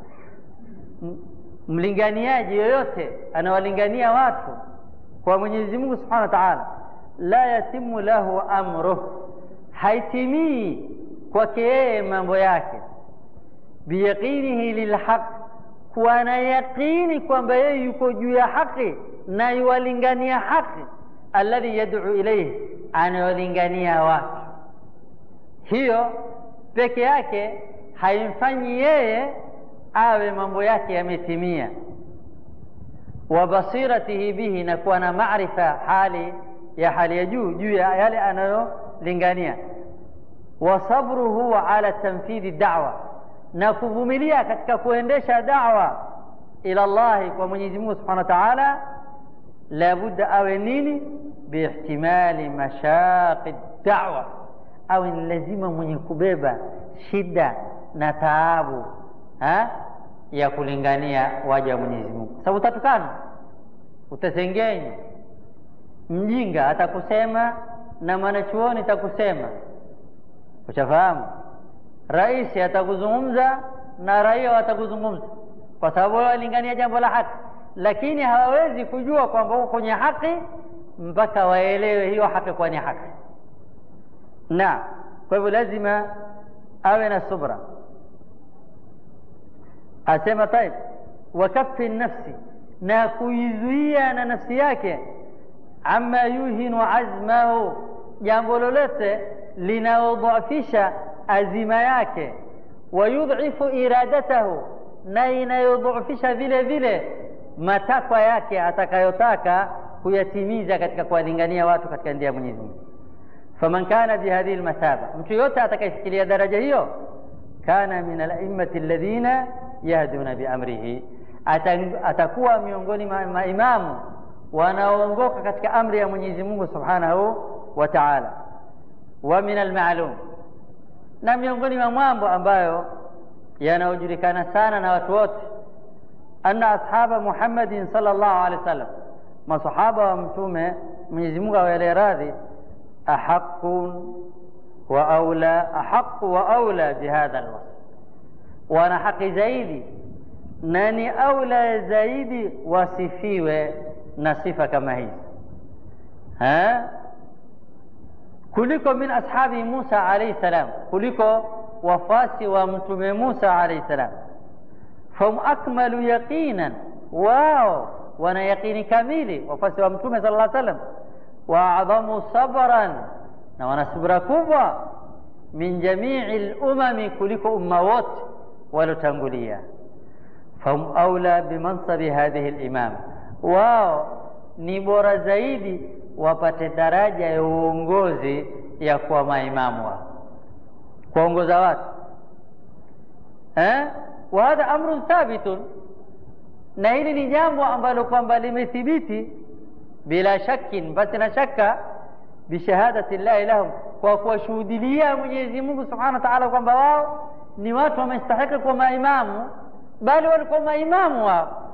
mlinganiaji yoyote anawalingania watu kwa mwenyezi mungu subhanahu wa taala la yatimu lahu amruh haitimii kwake yeye mambo yake biyaqinihi lilhaq kuwa na yaqini kwamba yeye yuko juu ya haki na yuwalingania haki alladhi yad'u ilayhi anayolingania watu hiyo peke yake haimfanyi yeye awe mambo yake yametimia wa basiratihi bihi, na kuwa na maarifa hali ya hali ya juu juu ya yale anayolingania, wa sabruhu ala tanfidhi da'wa, na kuvumilia katika kuendesha da'wa ila Allahi, kwa Mwenyezi Mungu Subhanahu wa Ta'ala, labudda awe nini? Biihtimali mashaqi da'wa, awe ni lazima mwenye kubeba shida na taabu ha? ya kulingania waja wa Mwenyezi Mungu, sababu utatukana, utasengenywa, mjinga atakusema na mwanachuoni atakusema, ushafahamu. Rais atakuzungumza na raia watakuzungumza, kwa sababu wao walingania jambo la haki, lakini hawawezi kujua kwamba uko kwenye haki mpaka waelewe hiyo haki kwa ni haki. Na kwa hivyo lazima awe na subra asema taib wakafi nafsi na kuizuia na nafsi yake ama yuhinu azmahu jambo lolote linalodhafisha azima yake wayudhifu iradatahu na inayodhofisha vile vile matakwa yake atakayotaka kuyatimiza katika kuwalingania watu katika njia ya Mwenyezi Mungu faman kana bihadhihi lmathaba mtu yote atakayefikiria daraja hiyo kana min alaimati alladhina yahduna biamrihi, atakuwa miongoni mwa maimamu wanaoongoka katika amri ya Mwenyezi Mungu Subhanahu wa Ta'ala. Wa min almaalum, na miongoni mwa mambo ambayo yanayojulikana sana na watu wote, anna ashaba Muhammadin sallallahu alaihi wasallam, masahaba wa Mtume Mwenyezi Mungu awaelee radhi, ahaqun wa aula, ahaqu wa aula bihadha alwasf wana haki zaidi na ni aula zaidi wasifiwe na sifa kama hizi ha? kuliko min ashabi Musa alayhi salam, kuliko wafasi wa mtume Musa alayhi salam. Fahum akmalu yaqinan, wao wana yaqini kamili, wafasi wa mtume sallallahu alayhi wasallam. Wa adhamu sabran, na wana subra kubwa min jamii lumami, kuliko umma wote walotangulia fahum aula bimansabi hadhihi limam, wao ni bora zaidi wapate daraja ya uongozi ya kuwa maimamu wao kuwaongoza watu eh? wa hadha amrun thabitun, na hili ni jambo ambalo kwamba limethibiti bila shakin, basi na shaka bishahadati llahi lahum, kwa kuwashuhudilia Mwenyezi Mungu subhanahu wa ta'ala kwamba wao ni watu wamestahiki kuwa maimamu, bali walikuwa maimamu wao.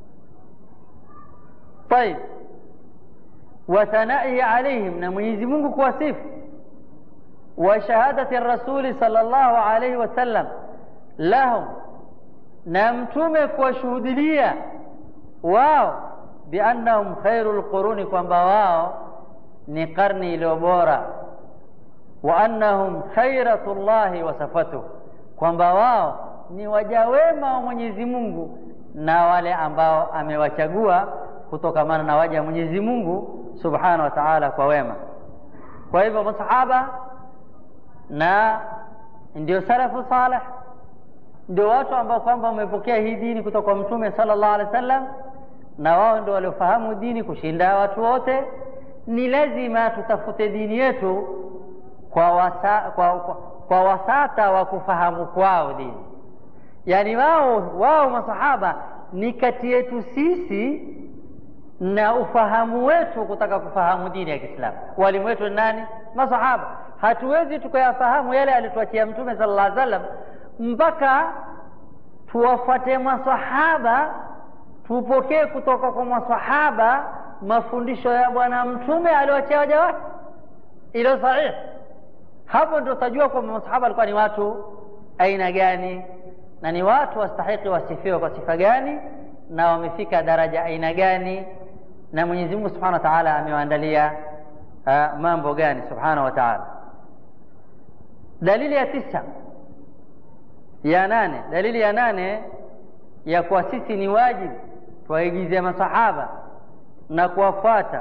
Tayib, wa thanai alaihim, na Mwenyezi Mungu kuwasifu, wa shahadati rasuli sallallahu alayhi wasallam lahum, na mtume kuwashuhudilia wao biannahum khairu lquruni, kwamba wao ni karni iliyo bora, wa annahum khairatu llahi wa safatuhu kwamba wao ni waja wema wa Mwenyezi Mungu na wale ambao amewachagua kutokamana na waja wa Mwenyezi Mungu Subhanahu wa Ta'ala kwa wema. Kwa hivyo masahaba na ndio salafu salih, ndio watu ambao kwamba wamepokea hii dini kutoka kwa Mtume sallallahu alaihi wasallam, na wao ndio waliofahamu dini kushinda watu wote. Ni lazima tutafute dini yetu kwa, wasa, kwa, kwa kwa wasata wa kufahamu kwao dini, yaani wao wao masahaba ni kati yetu sisi na ufahamu wetu kutaka kufahamu dini ya Kiislamu. Walimu wetu ni nani? Masahaba. Hatuwezi tukayafahamu yale alituachia Mtume sallallahu alaihi wasallam mpaka tuwafuate masahaba, tupokee kutoka kwa masahaba mafundisho ya Bwana Mtume aliyoachia waja wake, ilo sahihi hapo ndio utajua kwamba masahaba walikuwa ni watu aina gani na ni watu wastahiki wasifiwe kwa sifa gani na wamefika daraja aina gani na Mwenyezi Mungu Subhanahu wa Ta'ala amewaandalia uh, mambo gani Subhanahu wa Ta'ala. Dalili ya tisa ya nane, dalili ya nane ya kuwa sisi ni wajibu tuwaigize masahaba na kuwafuata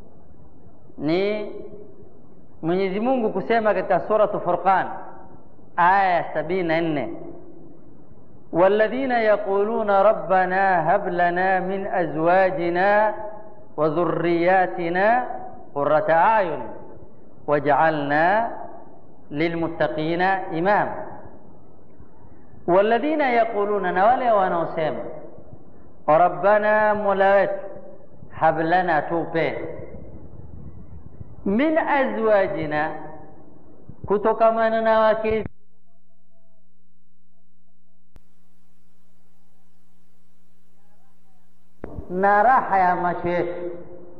ni Mwenyezi Mungu kusema katika suratu Furqan aya ya sabini na nne والذين يقولون ربنا هب لنا من أزواجنا وذرياتنا قرة أعين واجعلنا للمتقين إماما والذين يقولون نوالي ونوسيم ربنا مولوت هب لنا توبه min azwajina kutokamana na wake na raha ya macho yetu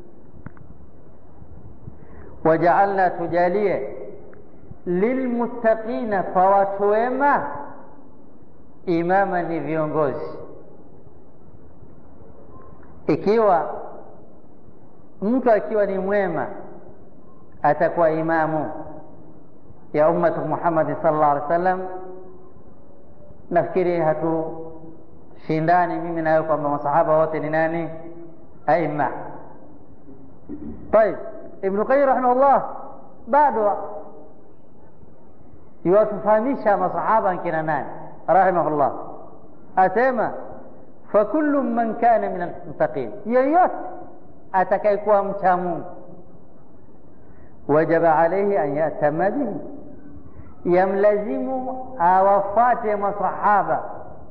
wajaalna tujalie lilmuttaqina kwa watu wema imama ni viongozi ikiwa mtu akiwa ni mwema atakuwa imamu ya ummatu Muhammad sallallahu alaihi wasallam. Nafikiri hatushindani mimi nayo kwamba masahaba wote ni nani? Aima. Tayib, Ibn Qayyim rahimahullah bado yuwatufahamisha masahaba nkina nani rahimahullah, asema fakullu man kana min almuttaqin, yeyote atakayekuwa mcha Mungu wajaba alaihi an yatama bihi, yamlazimu awafate masahaba.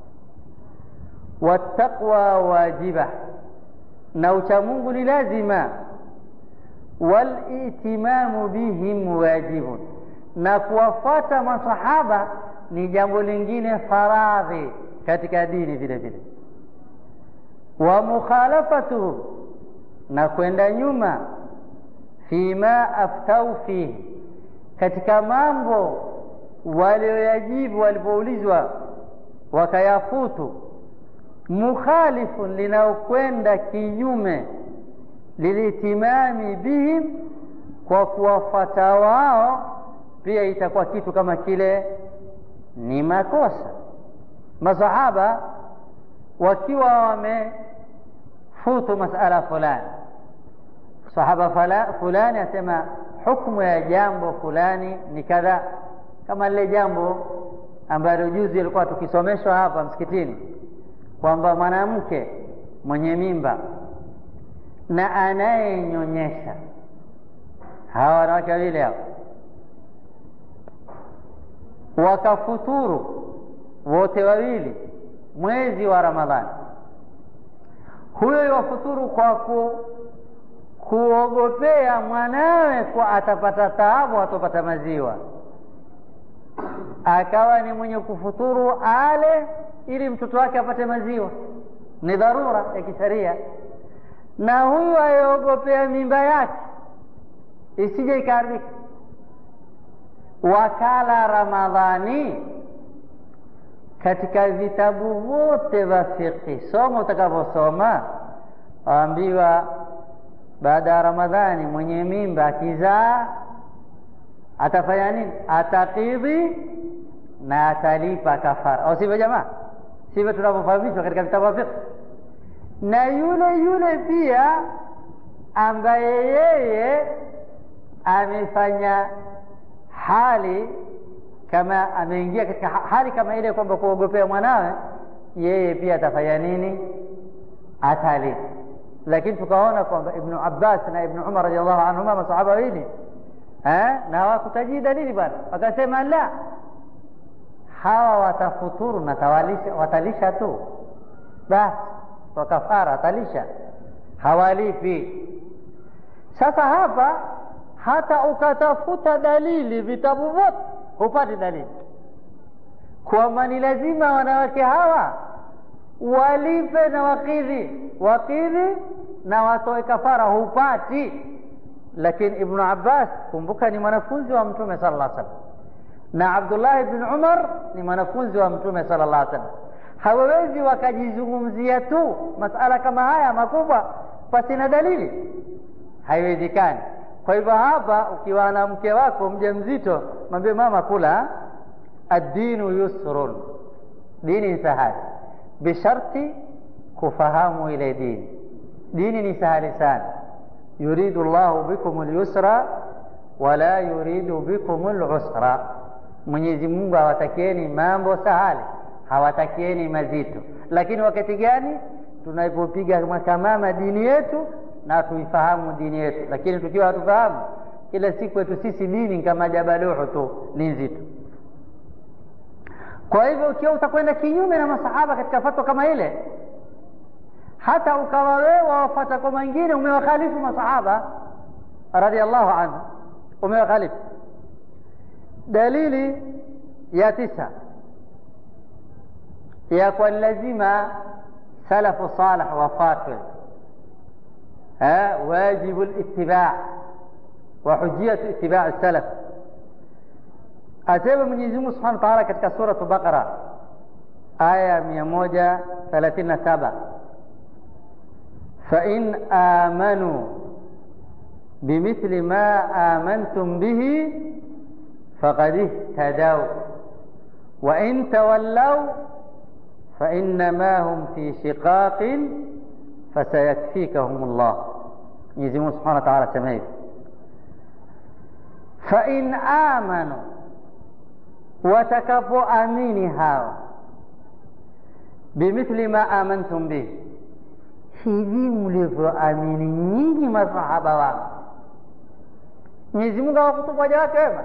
Wattaqwa wajiba, na uchamungu ni lazima. Walitimamu bihim wajibun, na kuwafata masahaba ni jambo lingine faradhi katika dini vile vile. Wa mukhalafatuhum, na kwenda nyuma fima aftau fihi, katika mambo walioyajibu walipoulizwa wakayafutu. Mukhalifun, linaokwenda kinyume, lilitimami bihim, kwa kuwafata wao, pia itakuwa kitu kama kile ni makosa. Masahaba wakiwa wamefutu masala fulani sahaba fulani asema hukumu ya jambo fulani ni kadha, kama lile jambo ambalo juzi alikuwa tukisomeshwa hapa msikitini kwamba mwanamke mwenye mimba na anayenyonyesha, hawa wanawake wawili hao wakafuturu wote wawili mwezi wa Ramadhani, huyo yafuturu kwa ku kuogopea mwanawe kwa atapata taabu, atopata maziwa, akawa ni mwenye kufuturu ale ili mtoto wake apate maziwa, ni dharura ya kisheria. Na huyu ayeogopea mimba yake isije ikaharibika, wakala Ramadhani. Katika vitabu vyote vya fiqhi, soma utakavyosoma, waambiwa baada ya Ramadhani mwenye mimba akizaa atafanya nini? Atakidhi na atalipa kafara, au sivyo jamaa? Sivyo tunavyofahamishwa katika vitabu vya fiqh. Na yule yule pia ambaye yeye amefanya hali kama ameingia katika hali kama ile kwamba kuogopea mwanawe, yeye pia atafanya nini? Atalipa lakini tukaona kwamba Ibnu Abbas na Ibnu Umar radhiallahu anhuma masahaba wawili na hawakutajii dalili bwana, wakasema la, hawa watafuturu na tawalisha, watalisha tu basi, kwa kafara atalisha, hawalipi. Sasa hapa hata ukatafuta dalili vitabu vyote hupati dalili kwamba ni lazima wanawake hawa walipe na wakidhi wakidhi na watoe kafara, hupati. Lakini Ibnu Abbas, kumbuka, ni mwanafunzi wa Mtume sallallahu alaihi wasallam, na Abdullah ibn Umar ni mwanafunzi wa Mtume sallallahu alaihi wasallam. Hawawezi wakajizungumzia tu masala kama haya makubwa pasina dalili, haiwezekani. Kwa hivyo hapa, ukiwa na mke wako mjamzito, mwambie mama, kula, ad-dinu yusrun, dini ni sahali bisharti kufahamu ile dini. Dini ni sahali sana. yuridu llahu bikum lyusra wala yuridu bikum lusra, Mwenyezi Mungu awatakieni mambo sahali, hawatakieni mazito lakini wakati gani tunapopiga makamama dini yetu na tuifahamu dini yetu lakini tukiwa hatufahamu kila siku yetu sisi dini kama jabaluhu tu ni nzito kwa hivyo ukiwa utakwenda kinyume na masahaba katika fatwa kama ile hata ukawa wewe wafata kwa mengine umewakhalifu masahaba radiallahu anhu umewakhalifu dalili ya tisa ya kwa lazima salafu salih wafatwe wajibu litibaa wa hujiyatu itibaa salaf asema mwenyezi mungu subhanahu wa taala katika suratu baqara aya mia moja thelathini na saba fain amanuu bimithli ma amantum bihi faqad ihtadau wain tawallau fainama hum fi shiqaqin fasayakfikahum llah mwenyezi mungu subhanahu wa taala asema hivi fain amanu watakapoamini hawa bimithli ma amantum bihi hivi mlivyoamini nyinyi masahaba wangu mwenyezi mungu awakutubu waja wake wema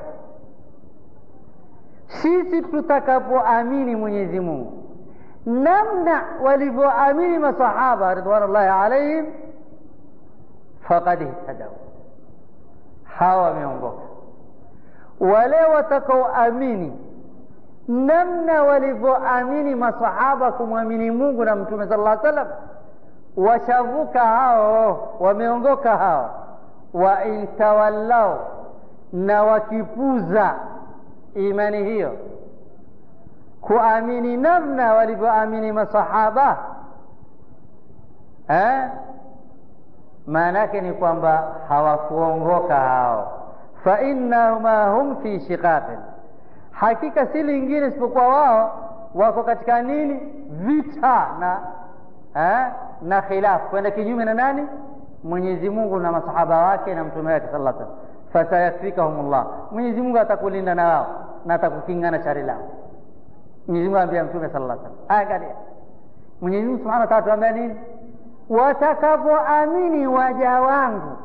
sisi tutakapoamini mwenyezi mungu namna walivyoamini masahaba ridwanullahi alaihim faqad ihtadau hawa wameongoka wale watakaoamini namna walivyoamini masahaba kumwamini mungu na mtume sala llah salam washavuka hao wameongoka hao wa intawallau na wakipuza imani hiyo kuamini namna walivyoamini masahaba eh? maana yake ni kwamba hawakuongoka hao fainnahuma hum fi shiqaqin hakika si lingine isipokuwa wao wako katika nini vita na eh? na khilafu kwenda kinyume na nani mwenyezi mungu na masahaba wake na mtume wake sala salam fasayakfikahum llah mwenyezi mungu atakulinda na wao na atakukinga na shari lao mwenyezi mungu ambia mtume sala llah salam angalia mwenyezi mungu subhana wataala tuambia nini watakapoamini waja wangu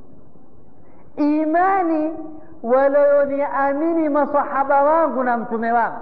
imani walioniamini masahaba wangu na mtume wangu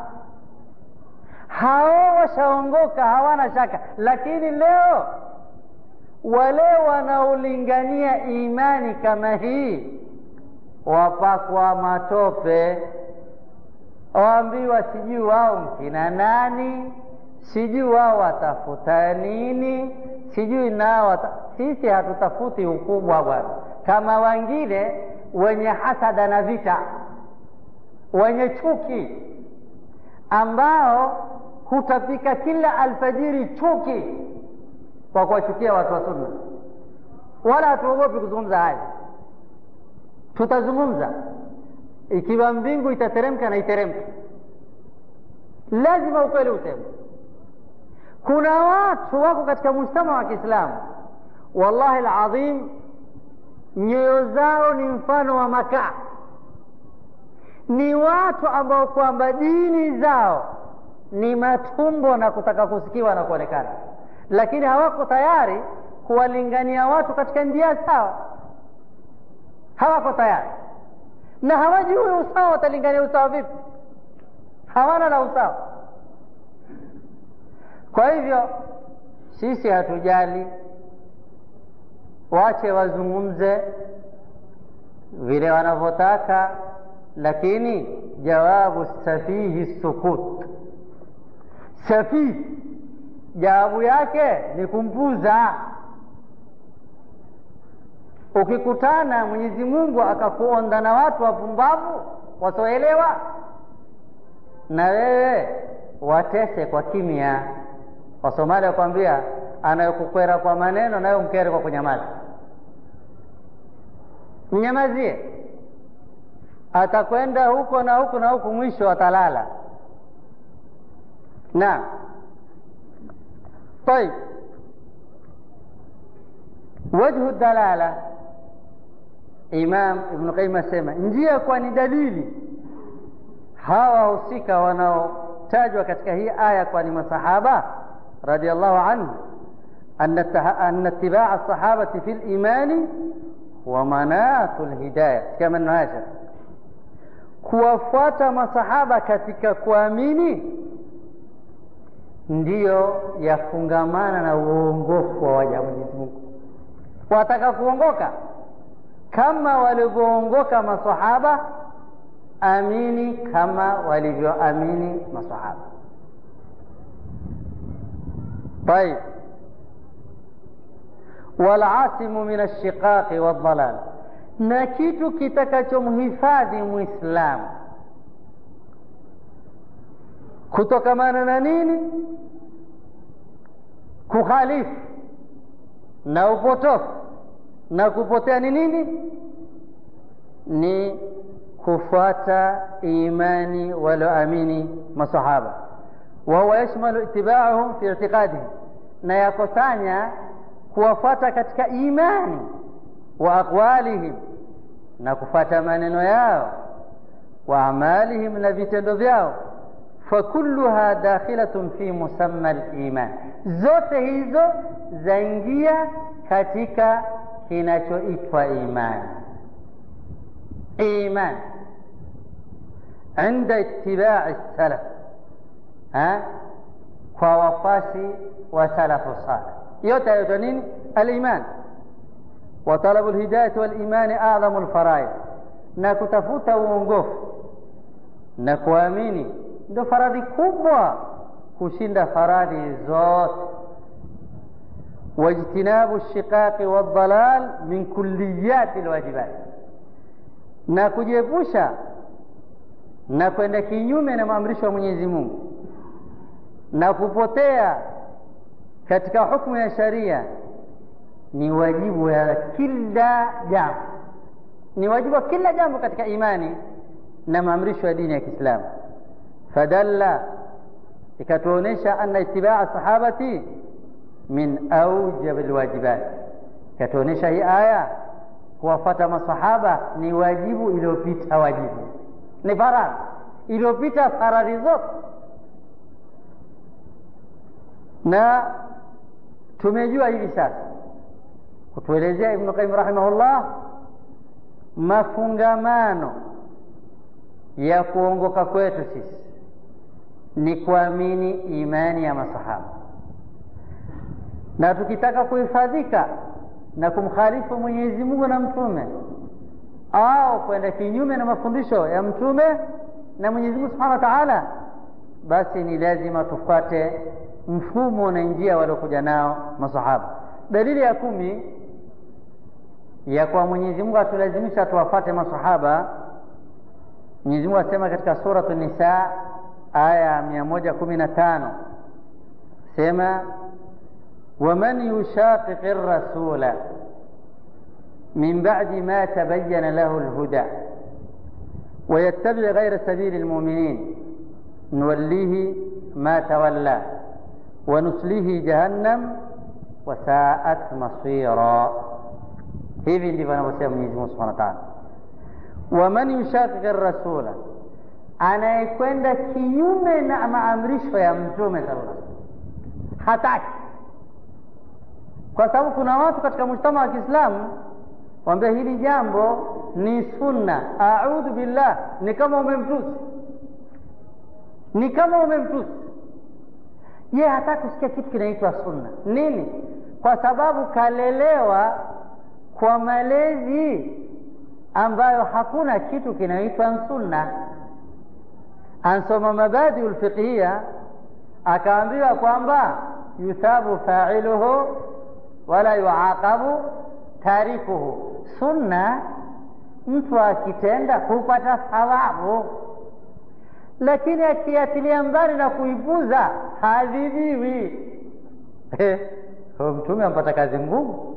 hao washaongoka hawana shaka lakini leo wale wanaolingania imani kama hii wapakwa matope waambiwa sijui wao mkina nani sijui wao watafuta nini sijui nao wata... sisi hatutafuti ukubwa bwana kama wengine wenye hasada na vita wenye chuki ambao hutapika kila alfajiri chuki kwa kuwachukia watu wa sunna wala hatuogopi kuzungumza haya tutazungumza ikiwa mbingu itateremka na iteremke lazima ukweli useme kuna watu wako katika mujtama wa kiislamu wallahi ladhim nyoyo zao ni mfano wa makaa ni watu ambao kwamba dini zao ni matumbo na kutaka kusikiwa na kuonekana lakini hawako tayari kuwalingania watu katika njia sawa hawako tayari na hawajui usawa watalingania usawa vipi hawana na usawa kwa hivyo sisi hatujali wache wazungumze vile wanavyotaka lakini jawabu safihi sukut safihi jawabu yake ni kumpuza ukikutana mwenyezi mungu akakuonda na watu wapumbavu wasioelewa na wewe watese kwa kimya wasomali wakwambia anayokukwera kwa maneno nayo mkere kwa kunyamaza mnyamazie atakwenda huko na huku na huku mwisho atalala na طيب wajhu dalala imam ibnu qaim asema njia kwa ni dalili hawa wahusika wanao kutajwa katika hii aya kwa ni masahaba radhiallahu anhu anna itibaa sahabati fi limani wa manatu lhidaya sikia maneno haya kuwafuata masahaba katika kuamini ndiyo yafungamana na uongofu wa waja Mwenyezi Mungu. Wataka kuongoka kama walivyoongoka masahaba, amini kama walivyoamini masahaba. Tayib, walasimu min alshiqaqi waldalal, na kitu kitakachomhifadhi Muislamu kutokamana na nini? Kukhalifu na upotofu na kupotea ni nini? Ni kufuata imani walioamini masahaba, wa huwa yashmalu itibaahum fi i'tiqadihim, na yakosanya kuwafuata katika imani wa aqwalihim, na kufuata maneno yao wa amalihim, na vitendo vyao fakulluha dakhilatun fi musamma liman, zote hizo zaingia katika kinachoitwa imani. Iman inda itibai salaf, kwa wafasi wa salafu salih, yote yaitwa nini? Aliman wa talabu lhidayati walimani adhamu lfaraid, na kutafuta uongofu na kuamini ndio faradhi kubwa kushinda faradhi zote. wajtinabu shiqaqi waldalal min kulliyati lwajibat, na kujiepusha na kwenda kinyume na maamrisho ya Mwenyezi Mungu na kupotea katika hukumu ya sharia ni wajibu ya kila jambo, ni wajibu wa kila jambo katika imani na maamrisho ya dini ya Kiislamu. fadalla ikatuonesha anna itibaa sahabati min aujab alwajibat, ikatuonesha hii aya kuwafata masahaba ni wajibu iliyopita wajibu, ni faradhi iliyopita faradhi zote, na tumejua hivi sasa kutuelezea Ibnu Qayyim rahimahullah mafungamano ya kuongoka kwetu sisi ni kuamini imani ya masahaba, na tukitaka kuhifadhika na kumkhalifu Mwenyezi Mungu na mtume au kwenda kinyume na mafundisho ya mtume na Mwenyezi Mungu Subhanahu wa Ta'ala, basi ni lazima tufuate mfumo na njia waliokuja nao masahaba. Dalili ya kumi ya kwa Mwenyezi Mungu atulazimisha tuwafate masahaba, Mwenyezi Mungu asema katika suratu Nisa aya mia moja kumi na tano sema waman yushaqiqi rasula min ba'di ma tabayyana lahu alhuda ويتبع غير سبيل المؤمنين نوليه ما تولى ونسليه جهنم وساءت مصيرا hivi ndivyo anavyosema Mwenyezi Mungu Subhanahu wa Ta'ala, waman yushaqiqi rasula, anayekwenda kinyume na maamrisho ya mtume sallallahu alaihi wasallam, hataki. Kwa sababu kuna watu katika mujtama wa Kiislamu wambia hili jambo ni sunna, audhu billah, ni kama umemtusi, ni kama umemtusi. Ye hataki kusikia kitu kinaitwa sunna. Nini? Kwa sababu kalelewa kwa malezi ambayo hakuna kitu kinaitwa sunna. Ansoma mabadiu lfiqhiya, akaambiwa kwamba yuthabu failuhu wala yuaqabu tarikuhu. Sunna mtu akitenda hupata thawabu, lakini akiatilia mbali na kuipuza hadhibiwi. Mtume ampata kazi ngumu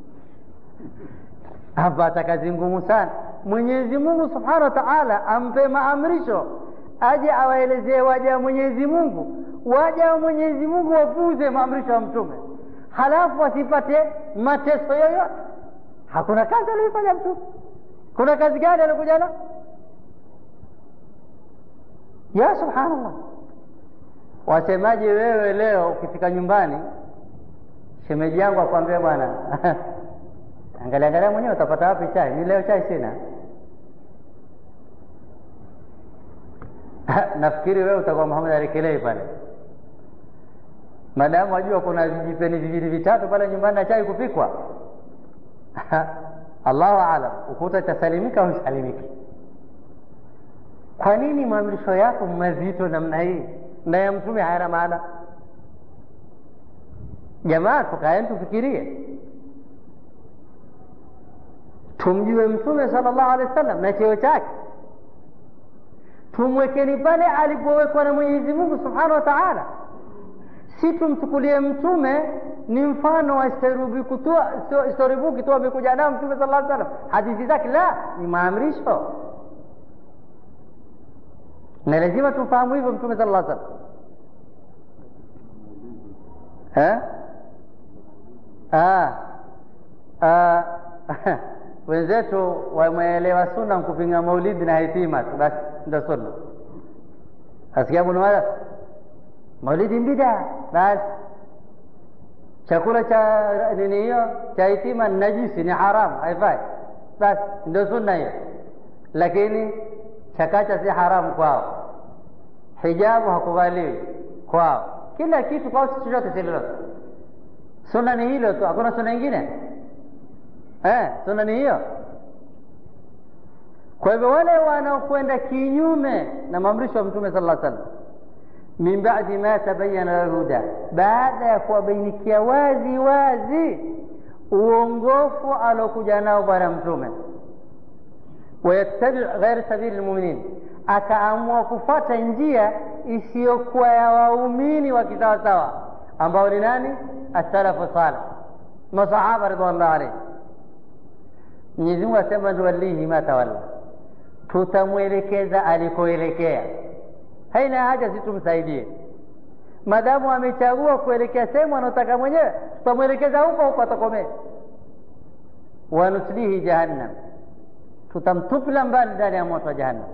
apata kazi ngumu sana. Mwenyezi Mungu Subhanahu wa Ta'ala ampe maamrisho aje awaelezee waja wa Mwenyezi Mungu, waja wa Mwenyezi Mungu wapuze maamrisho ya Mtume, halafu wasipate mateso yoyote. Hakuna kazi aliyoifanya Mtume. Kuna kazi gani alikuja na? Ya subhanallah, wasemaje wewe leo ukifika nyumbani shemeji yangu akwambia bwana angalia angalia mwenyewe utapata wapi chai mi leo chai sina nafikiri wewe utakuwa Muhammad alikelei pale madamu wajua kuna vijipeni viwili vitatu pale nyumbani na chai kupikwa Allahu alam ukuta itasalimika au isalimiki kwa nini maamrisho yako mazito namna hii na ya mtume hayana maana jamaa tukaeni tufikirie tumjue mtume sallallahu alaihi wasallam na cheo chake tumwekeni pale alipowekwa na mwenyezi mungu subhanahu wa taala si tumchukulie mtume ni mfano wa storibuki tu amekuja nao mtume sala llaw salam hadithi zake la ni maamrisho na lazima tumfahamu hivyo mtume sala llaw salam wenzetu wameelewa sunna kupinga maulidi na hitima tu basi ndo sunna asikia bunumada maulidi mbida basi chakula cha nini hiyo cha hitima ni najisi ni haramu haifai basi ndio sunna hiyo lakini chakacha si haramu kwao hijabu hakuvaliwi kwao kila kitu kwao si chochote si lolote sunna ni hilo tu hakuna sunna ingine eh, sunna ni hiyo kwa hivyo wale wanaokwenda kinyume na maamrisho ya mtume sala lla sallam min badi ma tabayana lhuda baada ya kuwabainikia wazi wazi uongofu alokuja nao bwana mtume wayattabi ghairi sabili lmuminin akaamua kufata njia isiyokuwa ya waumini wa kisawasawa ambao ni nani asalafu salih masahaba ridwanullah alaihim Mwenyezi Mungu asema nuwallihi ma tawalla, tutamwelekeza alikoelekea. Haina haja si tumsaidie, madamu amechagua kuelekea sehemu anaotaka mwenyewe, tutamwelekeza huko huko atakomea. Wanuslihi jahannam, tutamtupila mbali ndani ya moto wa jahannam.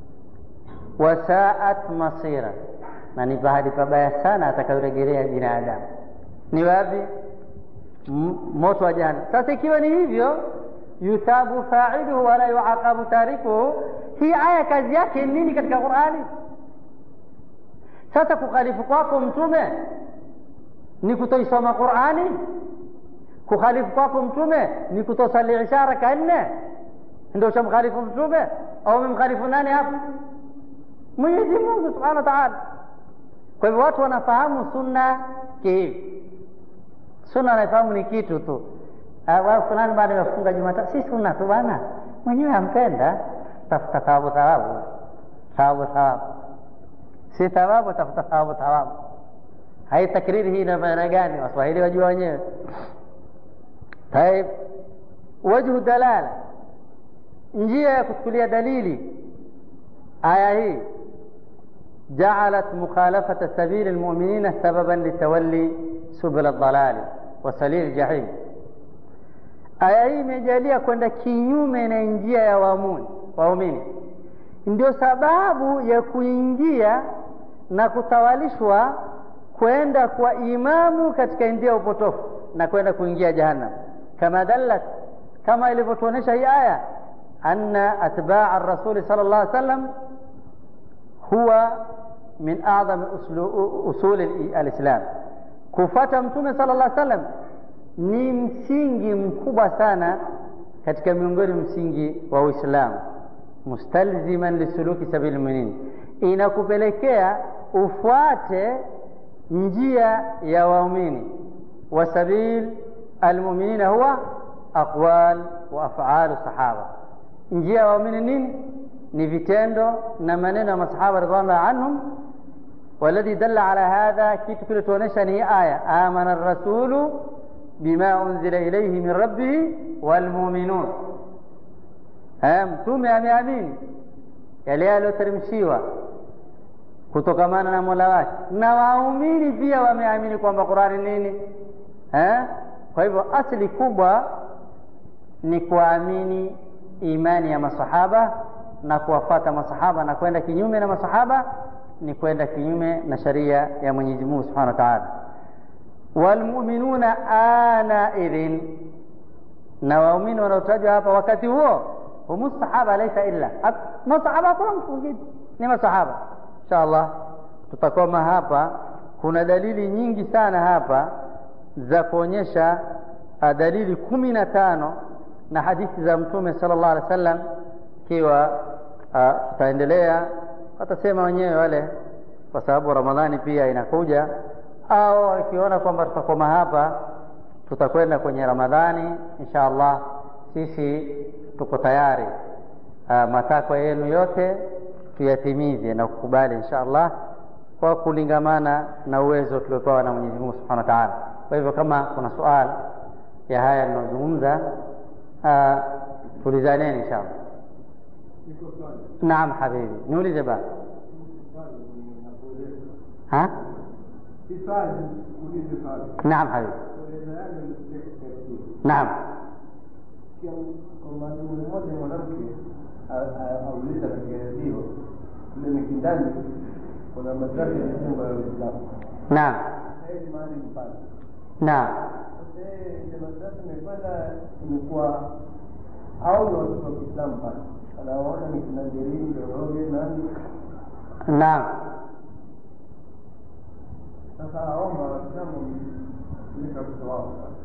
Wasaat masira, na ni pahali pabaya sana atakayorejelea binadamu. Ni wapi? Moto wa jahannam. Sasa ikiwa ni hivyo yuthabu failuhu wala yuaqabu tarikuhu. Hii aya kazi yake nini katika Qurani? Sasa kukhalifu kwako mtume ni kutoisoma Qurani? Kukhalifu kwako mtume ni kutosali isha raka nne? Ndio ushamkhalifu mtume au umemkhalifu nani hapa? Mwenyezi Mungu subhanahu wa taala. Kwa hivyo watu wanafahamu sunna kihivi. Sunna anaifahamu ni kitu tu wao fulani bado amefunga Jumatatu, si sunna tu bwana, mwenyewe ampenda, tafuta thawabu thawabu thawabu thawabu, si thawabu, tafuta thawabu thawabu. Hai takriri hii ina maana gani? Waswahili wajua wenyewe. Taib, wajhu dalala, njia ya kuchukulia dalili aya hii جعلت مخالفة سبيل المؤمنين سببا لتولي سبل الضلال وسليل الجحيم aya hii imejalia kwenda kinyume na njia ya waumini waumini ndio sababu ya kuingia na kutawalishwa kwenda kwa imamu katika njia ya upotofu na kwenda kuingia jahannam kama dallat kama ilivyotuonyesha hii aya anna atbaa rasuli sala llah sallam huwa min adhami usuli alislam kufata mtume sala llah sallam ni msingi mkubwa sana katika miongoni msingi wa Uislamu, mustalziman lisuluki sabili muminin, inakupelekea ufuate njia ya waumini. Wa sabil almuminina huwa aqwal wa afalu sahaba, njia ya waumini nini? Ni vitendo na maneno ya masahaba ridwanullah anhum. Waladhi dalla ala hadha, kitu kilituonyesha ni aya amana rasulu bima unzila ilayhi min rabbih walmuminun, mtume ameamini yale yaliyoteremshiwa kutokamana na mola wake, na waumini pia wameamini kwamba Qurani nini eh? Kwa hivyo asili kubwa ni kuamini imani ya masahaba na kuwafata masahaba na kwenda kinyume na masahaba ni kwenda kinyume na sharia ya Mwenyezi Mungu Subhanahu wa Ta'ala. Walmuminuna ana idhin, na waumini wanaotajwa hapa wakati huo humu sahaba, laisa illa masahaba, hakuna mtu mwingine, ni masahaba. Insha Allah tutakoma hapa. Kuna dalili nyingi sana hapa za kuonyesha dalili kumi na tano na hadithi za Mtume sallallahu alaihi wasallam. Ikiwa tutaendelea, watasema wenyewe wale, kwa sababu Ramadhani pia inakuja, au wakiona kwamba tutakoma hapa, tutakwenda kwenye Ramadhani insha Allah. Sisi tuko tayari, matakwa yenu yote tuyatimize na kukubali insha Allah kwa kulingamana na uwezo tuliopewa na Mwenyezi Mungu Subhanahu wa Ta'ala. Kwa hivyo kama kuna swali ya haya ninayozungumza, tulizaneni insha Allah. Naam habibi, niulize baba. Ha? Naam habibi. Naam. Mwalimu mmoja mwanamke auliza katika redio kule Mikindani kuna madrasa ya jimbo la Uislamu. Naam. Sasa mahali mpana. Naam. Sasa ile madrasa imekwenda imekuwa au ni watoto wa Kiislamu pale. Anaona ni kina Jerini, Doroge, nani. Naam. Sasa aomba Waislamu kuleta watoto wao pale.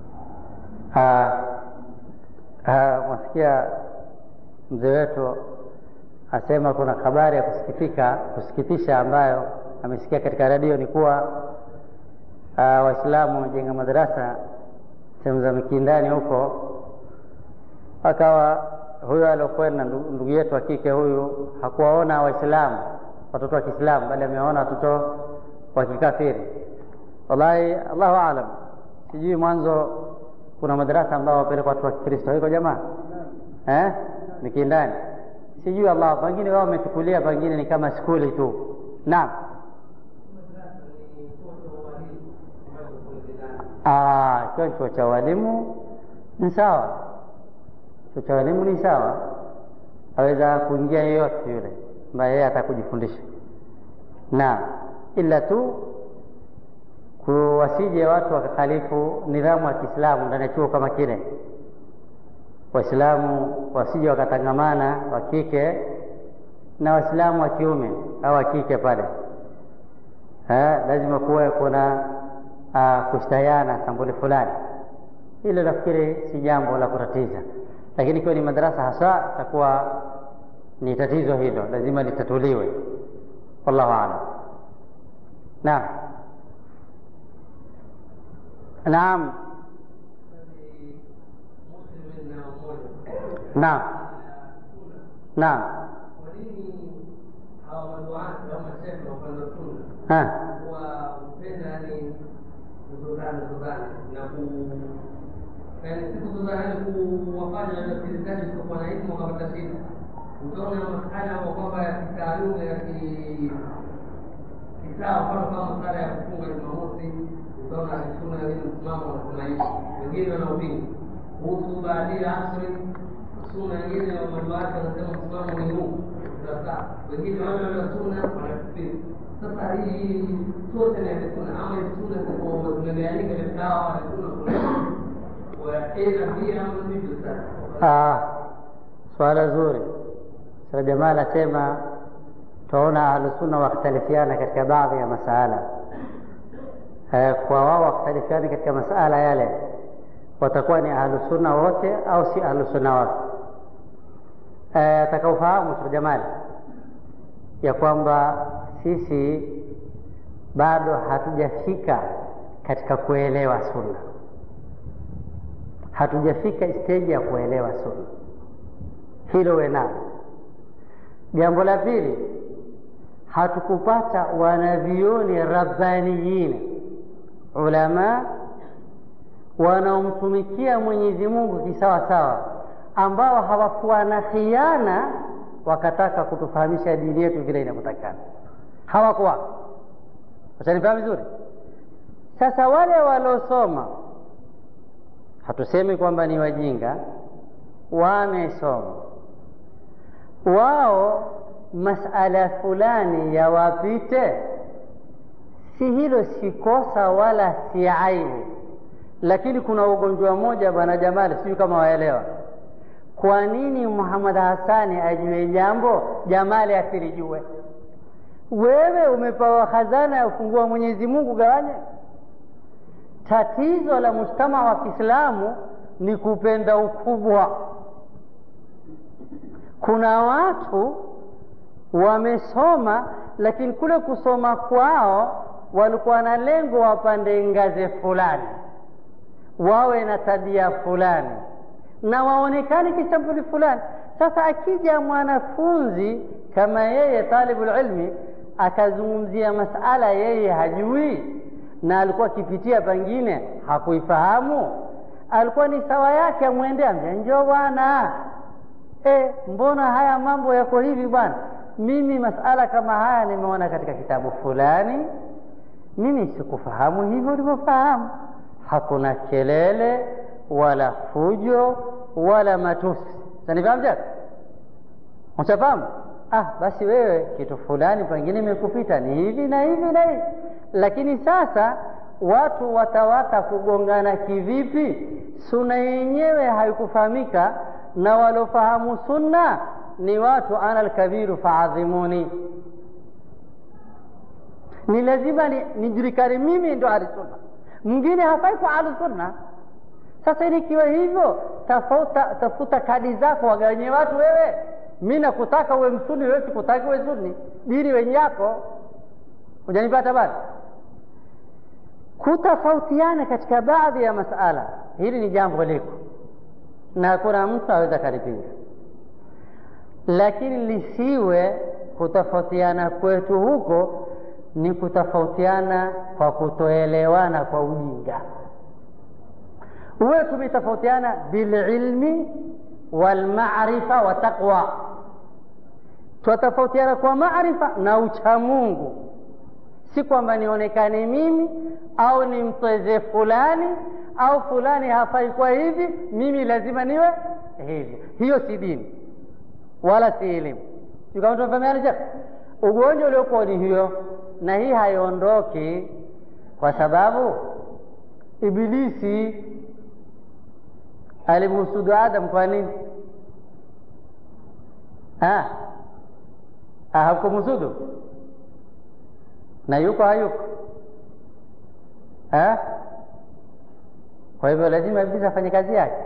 Mwasikia mzee wetu asema kuna habari ya kusikitika kusikitisha ambayo amesikia katika redio ni kuwa uh, Waislamu wamejenga madarasa sehemu za Mikindani huko, akawa huyo aliokwenda ndugu yetu wa kike huyu hakuwaona Waislamu watoto wa Kiislamu, bali amewaona watoto wa kikafiri. Wallahi, Allahu aalam, sijui mwanzo kuna madarasa ambao wapelekwa watu wa Kikristo iko jamaa eh, Mikindani sijui Allah, pengine wao wamechukulia, pengine ni kama skuli tu. Naam, ikiwa chuo cha walimu ni sawa, chuo cha walimu ni sawa, aweza kuingia yeyote yule ambaye yeye atakujifundisha. Naam, ila tu kuwasije watu wakakhalifu nidhamu ya Kiislamu ndani ya chuo kama kile Waislamu wasije wakatangamana wa kike na Waislamu wa kiume au wa kike pale. Ha, lazima kuwe kuna uh, kustahiana sambuli fulani. Hilo nafikiri si jambo la kutatiza, lakini ikiwa ni madarasa hasa itakuwa ni tatizo hilo, lazima litatuliwe. Wallahu aalam. Naam, naam. Naam. Naam. Ha. utaona masala ambayo kwamba ya kitaaluma ya kisawa, mfano kama masala ya kufunga Jumamosi, utaona sunna ile msimamo na tunaishi wengine wanaupinga kuhusu baadia asri suna nyingine wa maduati wanasema msimamo ni huu sasa wengine wale wale suna wanakufiri sasa hii sote ni suna ama hii suna zimegawanyika katika hawa wa suna kuna wa aina pia ama ndivyo sasa Ah, swala zuri. Sasa jamaa anasema twaona ahlusunna wakhtalifiana katika baadhi ya masala eh, kwa wao wakhtalifiana katika masala yale watakuwa ni ahlusunna wote au si ahlusunna wote? Eh, atakaofahamu Sheikh Jamali ya kwamba sisi bado hatujafika katika kuelewa sunna, hatujafika steji ya kuelewa sunna, hilo we nalo. Jambo la pili, hatukupata wanavioni rabbaniyin ulama wanaomtumikia Mwenyezi Mungu kisawa sawa, ambao hawakuwa na khiana wakataka kutufahamisha dini yetu vile inavyotakana. Hawakuwa. Utanifahamu vizuri? Sasa wale waliosoma, hatusemi kwamba ni wajinga, wamesoma wao masala fulani yawapite si hilo si kosa wala si aibu lakini kuna ugonjwa mmoja bwana jamali sijui kama waelewa kwa nini muhammad hasani ajue jambo jamali asilijue wewe umepewa khazana ya ufungua mwenyezi mungu gawanye tatizo la mujtama wa kiislamu ni kupenda ukubwa kuna watu wamesoma lakini kule kusoma kwao walikuwa na lengo wapande ngazi fulani wawe na tabia fulani na waonekane kisampuli fulani sasa akija mwanafunzi kama yeye talibul ilmi akazungumzia masala yeye hajui na alikuwa akipitia pengine hakuifahamu alikuwa ni sawa yake amwendea ambia njoo bwana e, mbona haya mambo yako hivi bwana mimi masala kama haya nimeona katika kitabu fulani mimi sikufahamu hivyo ulivyofahamu hakuna kelele wala fujo wala matusi sanifahamu chake ushafahamu ah basi wewe kitu fulani pengine imekupita ni hivi na hivi na hivi lakini sasa watu watawata kugongana kivipi suna yenyewe haikufahamika na walofahamu sunna ni watu ana alkabiru faadhimuni ni lazima nijulikane ni mimi ndo ahlusunna mwingine hafai kwa ahlusunna sasa nikiwa hivyo tafuta, tafuta kadi zako wagawanye watu wewe mi nakutaka uwe msuni wewe sikutaki uwe suni dini wenye yako hujanipata bado kutofautiana katika baadhi ya masala hili ni jambo liko na hakuna mtu aweza kalipinga lakini lisiwe kutofautiana kwetu huko ni kutofautiana kwa kutoelewana kwa ujinga huwe tumetofautiana bililmi walmarifa wa taqwa twatofautiana kwa maarifa na uchamungu si kwamba nionekane mimi au nimtweze fulani au fulani hafai kwa hivi mimi lazima niwe hivi hiyo si dini wala si elimu kama tunafahamiana ugonjwa uliokuwa ni hiyo na hii haiondoki kwa sababu ibilisi alimhusudu adam kwa nini hakumhusudu na yuko hayuko ha? kwa hivyo lazima ibilisi afanye kazi yake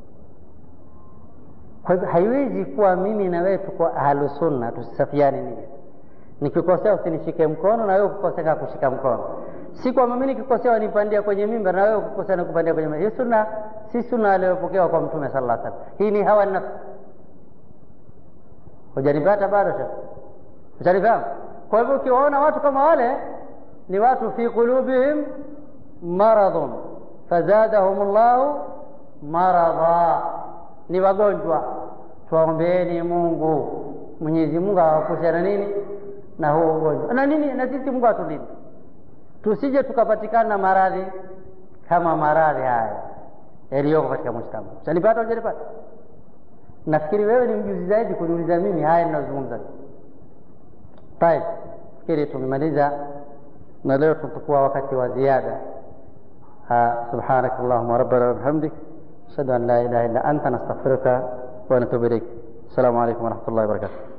kwa hivyo haiwezi kuwa mimi na wewe tuko ahlusunna tusisafiani nia nikikosea usinishike mkono na wewe ukikosea kushika mkono si kwamba mimi nikikosea wanipandia kwenye mimba na wewe ukikosea nikupandia kwenye mimba hii sunna si sunna aliyopokewa kwa mtume sallallahu alaihi wasallam hii ni hawa nafsi hujanipata bado sha ushanifahamu kwa hivyo ukiwaona watu kama wale ni watu fi qulubihim maradhun fazadahum llahu maradha ni wagonjwa tuwaombeeni mungu mwenyezi mungu awapushe na nini na huo ugonjwa na nini na sisi mungu atulinde tusije tukapatikana na maradhi kama maradhi haya yaliyoko katika mujtama utanipata ujanipata nafikiri wewe ni mjuzi zaidi kuniuliza mimi haya ninazungumza طيب fikiri tumemaliza na leo tutakuwa wakati wa ziada سبحانك اللهم ربنا وبحمدك أشهد أن لا إله إلا أنت نستغفرك ونتوب إليك السلام عليكم ورحمة الله وبركاته